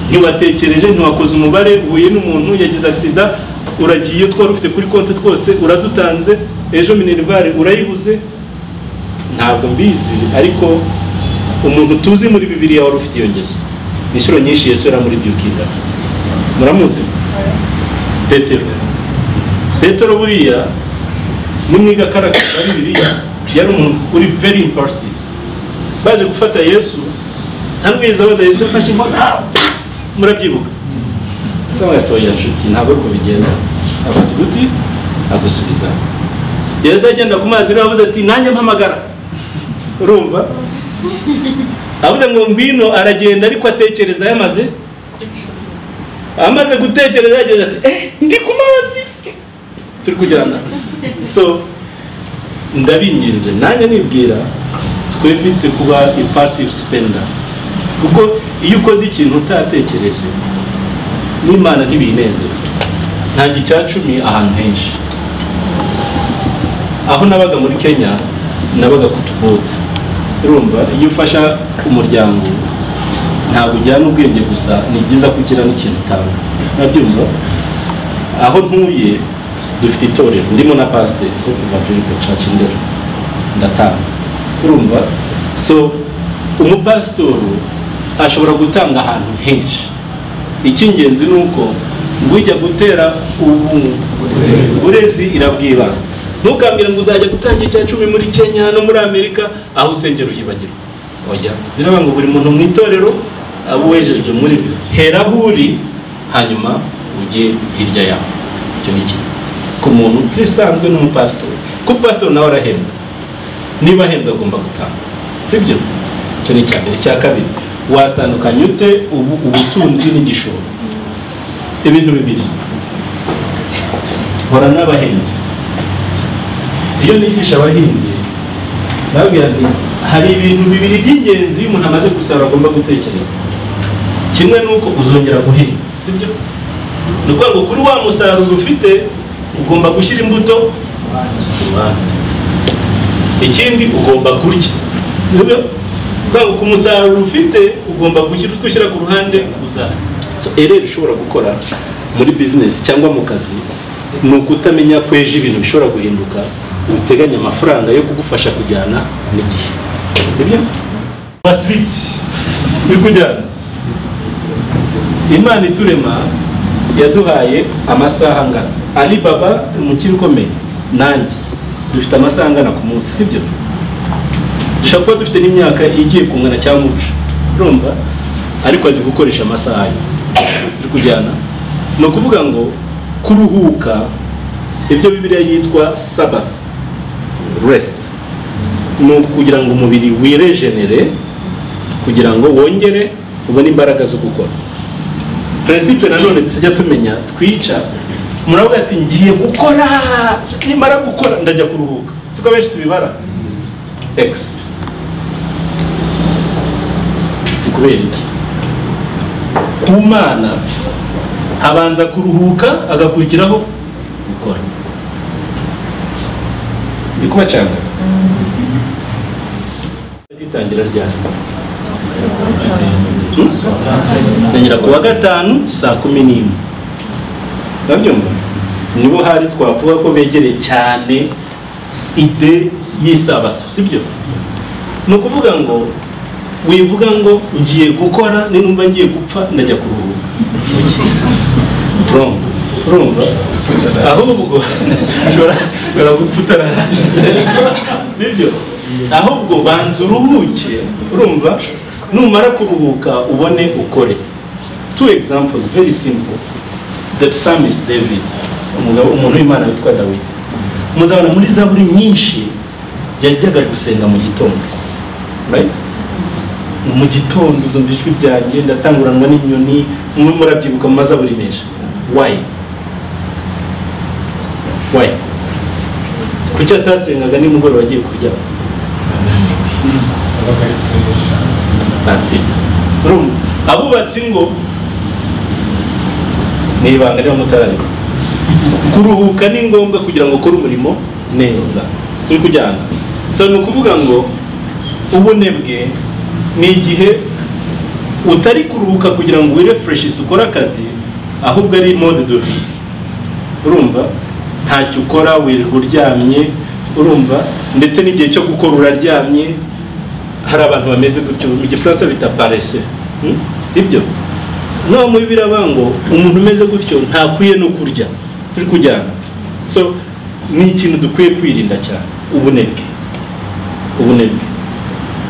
ntiwatekereje ntiwakoze umubare uhuye n'umuntu yagize agisida uragiye twari ufite kuri konti twose uradutanze ejo minerivare urayibuze ntabwo mbizi ariko umuntu tuzi muri bibiriya wari ufite iyo ngeso inshuro nyinshi yesu yaramuridiyukinga muramuzi petero petero buriya nimwiga karagara bibiriya yari umuntu uri very impulsive baje gufata yesu ntamwiza abaza yesu yafashe inkota murabyibuka asa nk'atoya nshuti ntabwo ari uko bigenda afata uduti agusubiza yesu agenda ku mazi niba avuze ati nanjye mpamagara urumva avuze ngo ngwino aragenda ariko atekereza yamaze amaze gutekereza yagize ati eh ndi ku mazi turi kujyana so ndabinginze nanjye nibwira twebite kuba impulsive spender kuko iyo ukoze ikintu utatekereje n'imana ntibinezeza ntabwo icya cumi ahantu henshi aho nabaga muri kenya nabaga ku tubodi urumva iyo ufasha umuryango ntabwo ujyana ubwenge gusa ni byiza ko ugira n'ikintu utanga nabyumva aho ntuye dufite itorero ndimo na pasiteri wo kuva juripe caca indero ndatanga urumva so umupasitori ashobora gutanga ahantu henshi icy'ingenzi ni uko ngo ujya gutera ubu- uburezi irabwiba ntukambwire ngo uzajya gutanga icya cumi muri kenya no muri amerika aho usengera uhibagirwa oya biravuga ngo buri muntu mu itorero aba uwejejwe muri byo hera aho uri hanyuma ujye hirya yawe icyo ni kimwe ku muntu utisanzwe n'umupasitori kuko pasitori nawe arahembwa niba ahembwa agomba gutanga sibyo icyo ni icya mbere icya kabiri watandukanya ute ubu, ubutunzi n'igishoro ibintu bibiri hora n'abahinzi iyo nigisha abahinzi ndababwira nti hari ibintu bibiri by'ingenzi iyo umuntu amaze gusarura agomba gutekereza kimwe ni uko uzongera guhinga sibyo ni ukuvuga ngo kuri wa musaruro ufite ugomba gushyira imbuto ku ruhande ikindi ugomba kurya Nibyo? Kuvuga ngo ku musaruro ufite ugomba gushyira utwo ushyira ku ruhande uzarya so ereri ushobora gukora muri bizinesi cyangwa mu kazi ni ukutamenya ko ejo ibintu bishobora guhinduka uteganya amafaranga yo kugufasha kujyana n'igihe sibyo basiriki uri kujyana imana iturema yaduhaye amasaha angana ari baba umukire ukomeye nanjye dufite amasaha angana ku munsi sibyo dushobora kuba dufite n'imyaka igiye kungana cyangwa urusha urumva ariko azi gukoresha amasaha ye turi kujyana ni ukuvuga ngo kuruhuka ibyo bibiliya yitwa sabath resiti ni ukugira ngo umubiri wirejenere kugira ngo wongere ubone imbaraga zo gukora perezida nanone tujya tumenya twica umuntu aravuga ati ngiye gukora nimara gukora ndajya kuruhuka siko benshi tubibara x ni kubera iki ku mana habanza kuruhuka agakurikiraho gukora ndi kubacanga itangira ryari tugera ku wa gatanu saa kumi n'imwe urabyumva nibo hari twavuga ko begereye cyane ide y'isabato sibyo ni ukuvuga ngo wivuga ngo ngiye gukora ninumva ngiye gupfa ndajya kuruhuka urumva urumva ahubwo ushobora ushobora gupfa utararangiza sibyo ahubwo banza uruhuke urumva numara kuruhuka ubone ukore two examples very simple the psalmist david umugabo umuntu w'imana witwa dawidi muzabona muri zaburi nyinshi yajyaga gusenga mu gitondo right mu gitondo uzumva ijwi ryanjye ndatanguranwa n'inyoni mwe murabyibuka mu mazaburi menshi why why kuki atasengaga nimugoroba agiye kuryama that's it urumva abubatsi ngo ni ibanga niba mutarareba kuruhuka ni ngombwa kugira ngo ukore umurimo neza turi kujyana so ni ukuvuga ngo ubunebwe ni igihe utari kuruhuka kugira ngo wirefureshi ukore akazi ahubwo ari mode de vie urumva ntacyo ukora wirirwa uryamye urumva ndetse n'igihe cyo gukora uraryamye hari abantu bameze gutyo mu gifaransa bita parese hmm? sibyo no muri biraba ngo umuntu umeze gutyo ntakwiye no kurya turi kujyana so ni ikintu dukwiye kwirinda cyane ubunebwe ubunebwe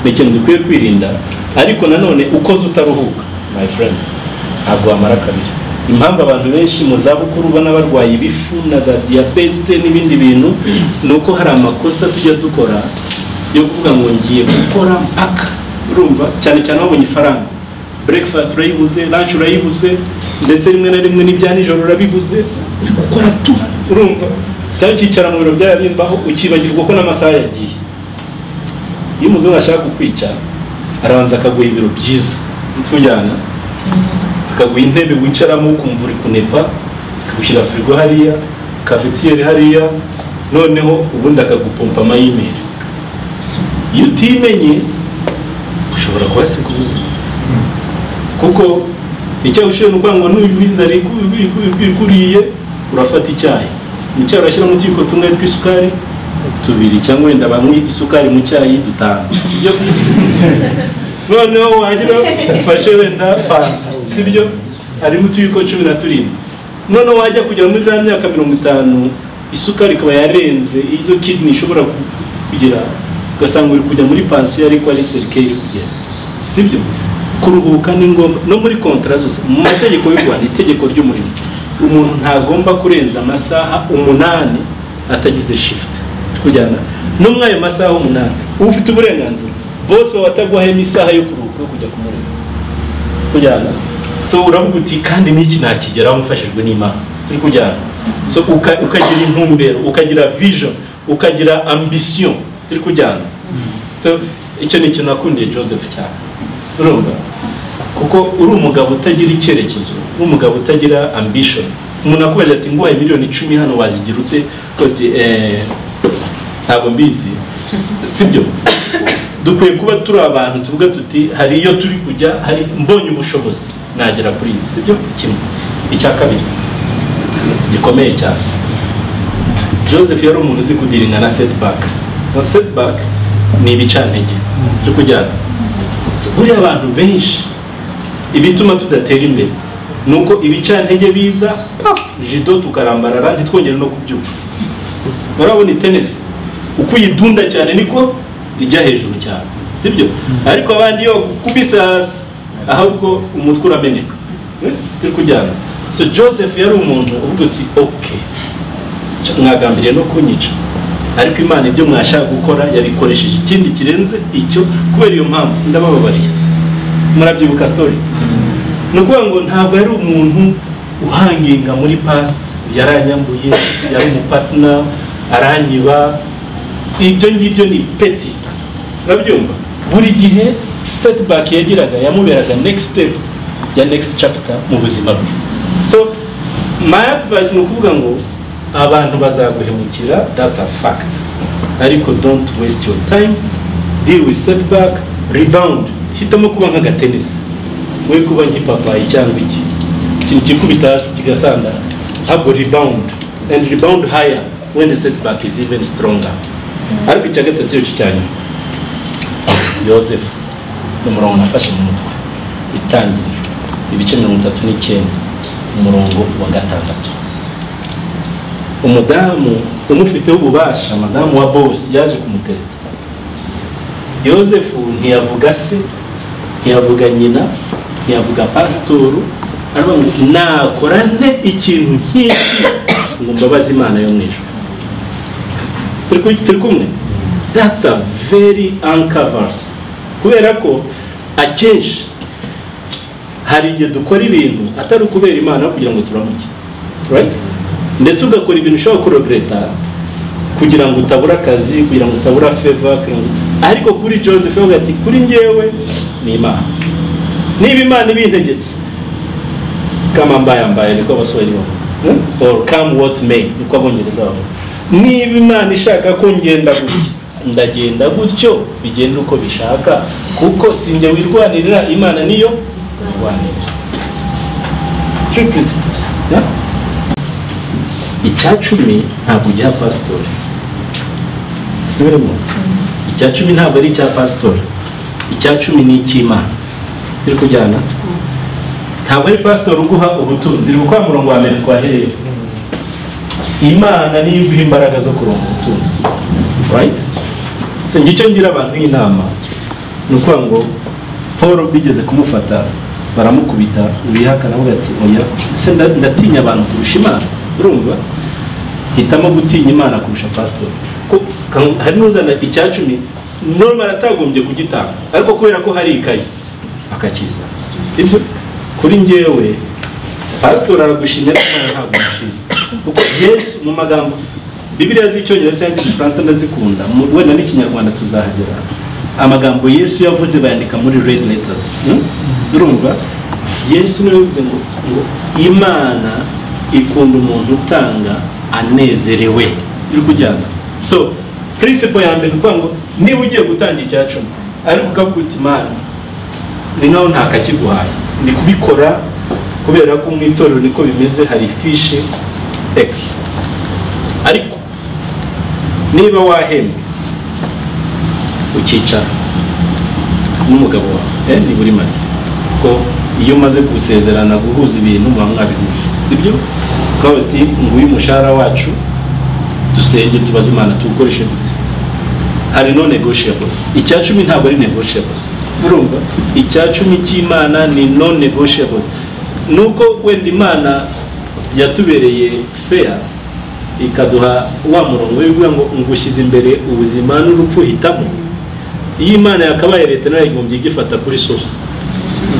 ni ikintu dukwiye kwirinda ariko nanone ukoze utaruhuka my friend ntabwo wamara kabiri impamvu abantu benshi mu zabukuru ubona barwaye ibifu na za diyabete n'ibindi bintu ni uko hari amakosa tujya dukora yo kuvuga ngo ngiye gukora mpaka urumva cyane cyane wabonye ifaranga breakfast urayibuze lunch urayibuze ndetse rimwe na rimwe n'ibya nijoro urabibuze uri gukora tu urumva cyangwa ukicara mu biro byaba bimbaho ukibagirwa ko n'amasaha yagiye iyo umuzungu ashaka kukwica arabanza akaguha ibiro byiza bitujyana akaguha intebe wicaramo ukumva uri kunepa akagushyira firigo hariya kafetiyeri hariya noneho ubundi akagupompa amayimeri iyo utimenye ushobora kuhasiga ubuzima kuko icyayi ushobora kuvuga ngo n'ubizare ikuriye urafata icyayi mu cyayi urashyiramo utuyiko tumwe tw'isukari tubiri cyangwa wenda banywe isukari mu cyayi dutanu ibyo noneho wagira ufashe wenda fanta sibyo harimo utuyiko cumi na turindwi noneho wajya kugera muri za myaka mirongo itanu isukari ikaba yarenze izo kidney ishobora kugira ugasanga uri kujya muri pansiyo ariko ari serike iri kugenda sibyo kuruhuka ni ngombwa no muri kontara zose mu mategeko y'u rwanda itegeko ry'umurimo umuntu ntagomba kurenza amasaha umunani atagize shifuti kujyana no muri ayo masaha umunani uba ufite uburenganzira bose wawe ataguhayemo isaha yo kuruhuka yo kujya kumureba kujyana so uravuga uti kandi n'iki nakigeraho mfashijwe n'imana turi kujyana so uka- ukagira intumbero ukagira vision ukagira ambition turi kujyana so icyo ni ikintu nakundiye joseph cyane urumva kuko uri umugabo utagira icyerekezo uri umugabo utagira ambition umuntu akubajije ati nguhaye miliyoni icumi hano wazigira ute uti eh, ntabwo mbizi sibyo dukwiye kuba turi abantu tuvuga tuti hari iyo turi kujya hari mbonye ubushobozi nagera kuri ibi sibyo kimwe icya kabiri gikomeye cyane joseph yari umuntu uzi kudiringa na setback no setback ni ibicantege turi kujyana So, buriya abantu benshi ibituma tudatera imbere ni uko ibicantege biza paf jido tukarambarara ntitwongere no kubyuka urabona itenesi uko uyidunda cyane niko ijya hejuru cyane sibyo ariko abandi iyo kubisasa ahubwo umutwe urameneka Eh, turi kujyana so joseph yari umuntu uvuga uti okay Cyo mwagambiriye no kunyica ariko imana ibyo mwashaka gukora yabikoresheje ikindi kirenze icyo kubera iyo mpamvu ndabababariye murabyibuka story ni ukuvuga ngo ntabwo yari umuntu uhanginga muri past yaranyambuye yari umupatina aranyiba ibyo ngibyo ni peti urabyumva buri gihe setback yagiraga yamuberaga next step ya next chapter mu buzima bwe so my advice ni ukuvuga ngo abantu bazaguhemukira that's a fact ariko don't waste your time deal with setback rebound hitamo kuba nk'agatenesi we kuba nk'ipapayi cyangwa iki ikintu kikubita hasi kigasandara ahubwo rebound and rebound higher when the setback is even stronger ariko icya gatatu iyo cya nyuma yosefu ni umurongo nafashe mu mutwe itangiriro ibice mirongo itatu n'icyenda umurongo wa gatandatu umudamu umufiteho ububasha madamu wa bose yaje kumutereta yosefu ntiyavuga se ntiyavuga nyina ntiyavuga pasitoru aravuga ngo nakora nte ikintu nk'iki ngo mbabaze imana yo mu ijuru turi ku- turi kumwe that's a very anchor verse kubera ko akenshi hari igihe dukora ibintu atari ukubera imana ahubwo kugira ngo turamuke right ndetse ugakora ibintu ushobora kuregreta kugira ngo utabura akazi kugira ngo utabura feva kugira ngo- ariko kuri joseph yavuga ati kuri ngewe ni imana niba imana ibintegetse kama mbaye mbaye niko abaswahili bavuga Hmm? or come what may niko abongereza bavuga niba imana ishaka ko ngenda gutya ndagenda gutyo bigenda uko bishaka kuko sinjye wirwanirira imana niyo irwanirira three principles yeah? icya cumi ntabwo ujya pasitori subiremo icya cumi ntabwo ari icya pasitori icya cumi ni icy'imana turi kujyana ntabwo ari pasitori uguha ubutunzi ni ukuvuga murongo wa mbere twahereye imana niyo iguha imbaraga zo kuronka ubutunzi right so ngicyo ngira abantu b'inama ni ukuvuga ngo paul bigeze kumufata baramukubita ubihakana avuga ati oya se nda- ndatinya abantu kurusha imana urumva hitamo gutinya imana kurusha pasitori Ko- kan- hari n'uzana icya cumi normal atagombye kugitanga ariko kubera ko hari ikayi akakiza sibyo kuri njyewe pasitori aragushimye ariko nawe ntabwo umushimye kuko yesu mu magambo bibiliya z'icyongereza cyangwa iz'igifaransa ndazikunda mu- wenda n'ikinyarwanda tuzahagera amagambo yesu yavuze bayandika muri red letters hmm? urumva yesu niwe yavuze ngo ngo imana ikunda umuntu utanga anezerewe turi kujyana so principle ya mbere ni ukuvuga ngo niba ugiye gutanga icya cumi ariko ukavuga uti imana ni nkaho nta kakiguhaye ni kubikora kubera ko mu itorero niko bimeze hari fishi x ariko niba wahembwe ukicara n'umugabo wawe eh, ni buri make ko iyo umaze gusezerana guhuza ibintu muba mwabihuje sibyo ukaba uti nguyu umushahara wacu dusenge tubaze imana tuwukoreshe gute hari no negotiables icya cumi ntabwo ari negotiables urumva icya cumi cy'imana ni no negotiables nuko wenda imana yatubereye fair ikaduha wa murongo w'ivuga ngo ngushyize imbere ubuzima n'urupfu hitamo iyo imana yakabaye leta nayo yagombye igifata kuri sosi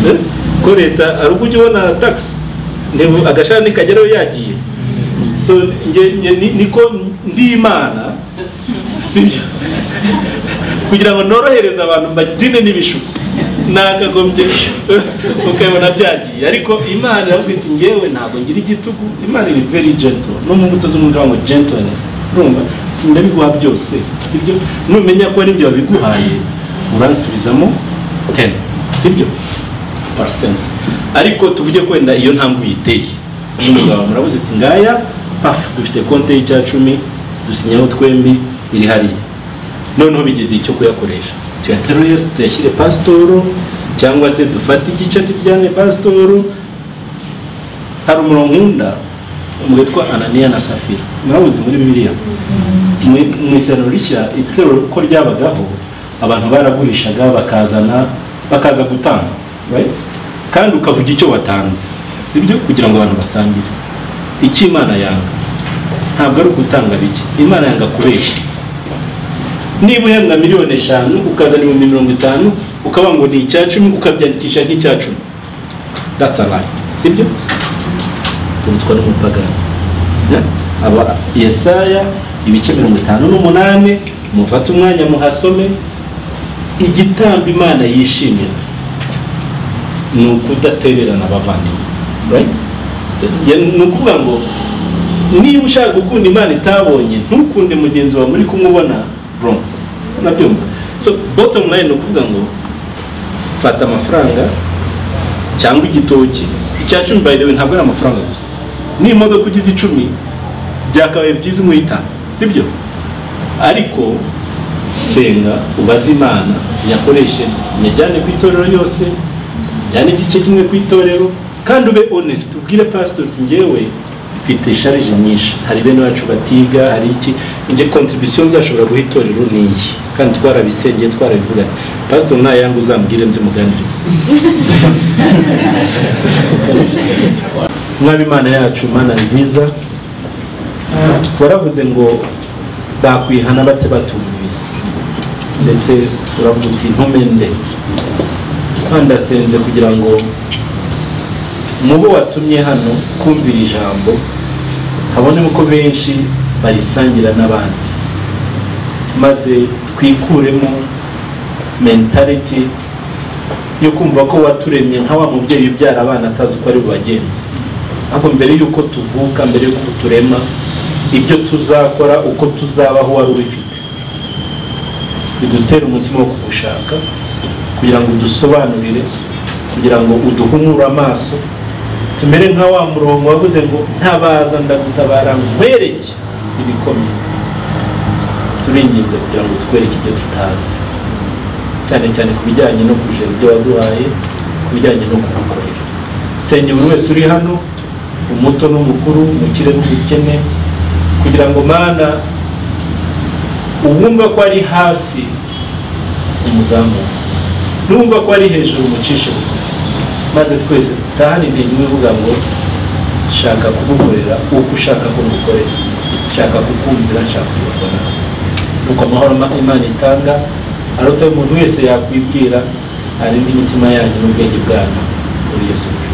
Eh? ko leta ari uko ujya ubona tagisi agashahara nikageraho yagiye so nge, nge, ni- niko ndi imana sibyo kugira ngo norohereze abantu mbagirine n'ibishuko nagagombye ukabibona byagiye ariko imana iravuga iti ngewe ntabwo ngira igitugu imana ni very gentle no mu mbuto z'umwuga ngo gentleness urumva ati ndabiguha byose sibyo numenya ko ari ibyo wabiguhaye uransubizamo 10 sibyo percent ariko tuvuge ko wenda iyo ntambwe uyiteye umugabo murabuze ati ngaya paf dufite konti y'icya cumi dusinyaho twembi iri hariya noneho bigeze icyo kuyakoresha tuyaterure yose tuyashyire pasitoro cyangwa se dufate igice tujyane pasitoro hari umurongo nkunda witwa ananiya na safira mwabuze muri bibiliya mu mu isano rishya itorero uko ryabagaho abantu baragurishaga bakazana bakaza gutanga right? kandi ukavuga icyo watanze sibyo kugira ngo abantu basangire icyo imana yanga ntabwo ari ugutanga bike imana yanga kubeshya niba uhembwa miliyoni eshanu ukazana ibihumbi mirongo itanu ukaba ngo ni icya cumi ukabyandikisha nk'icya cumi that's a lie sibyo ubutwa n'umupagani Yeah? aba yesaya ibice mirongo itanu n'umunani mufate umwanya muhasome igitambo imana yishimira ni ukudatererana abavandimwe right? Ya- ni ukuvuga ngo niba ushaka gukunda imana itabonye ntukunde mugenzi wawe muri kumwe ubona wrong nabyumva so bottom line ni ukuvuga ngo fata amafaranga cyangwa igitoki icya cumi by the way ntabwo ari amafaranga gusa n'imodoka ugize icumi byakabaye byiza umwe uyitanze sibyo ariko senga ubaze imana nyakoreshe nyajyane ku itorero yose njyane igice kimwe ku itorero kandi ube honest ubwire pastor uti ngewe mfite sharije nyinshi hari bene bacu batiga hari iki ibyo contribution zashobora guha itorero ni iyi kandi twarabisengeye twarabivuganye pastor ntayanga uzambwire nzimuganirize mwaba imana yacu mana nziza waravuze ngo bakwihana bate batumvise ndetse uravuga uti ntumente nkandasenze kugira ngo mubo watumye hano kumvira ijambo habone uko benshi barisangira n'abandi maze twikuremo mentality yo kumva ko waturemye nka wa mubyeyi ubyara abana atazi uko ari bubagenze ahubwo mbere y'uko tuvuka mbere y'uko turema ibyo tuzakora uko tuzabaho wari ubifite bidutere umutima wo kugushaka kugira ngo udusobanurire kugira ngo uduhumure amaso tumere nka wa murongo wavuze ngo ntabaza ndagutabara nkwereke ibikomeye turinginze kugira ngo utwereke ibyo tutazi cyane cyane ku bijyanye no kujera ibyo waduhaye ku bijyanye no kugukorera nsenge buri wese uri hano umuto n'umukuru umukire n'umukene kugira ngo mana uwumva ko ari hasi umuzamuke n'uwumva ko ari hejuru umucishe bugufi maze twese dutahane intego imwe ivuga ngo shaka kugukorera uko ushaka ko ngukorera shaka kukumvira nshaka kugukora nuko amahoro ma- imana itanga arota umuntu wese yakwibwira arinde imitima yanyu n'ubwenge bwanyu muri yesu kirisito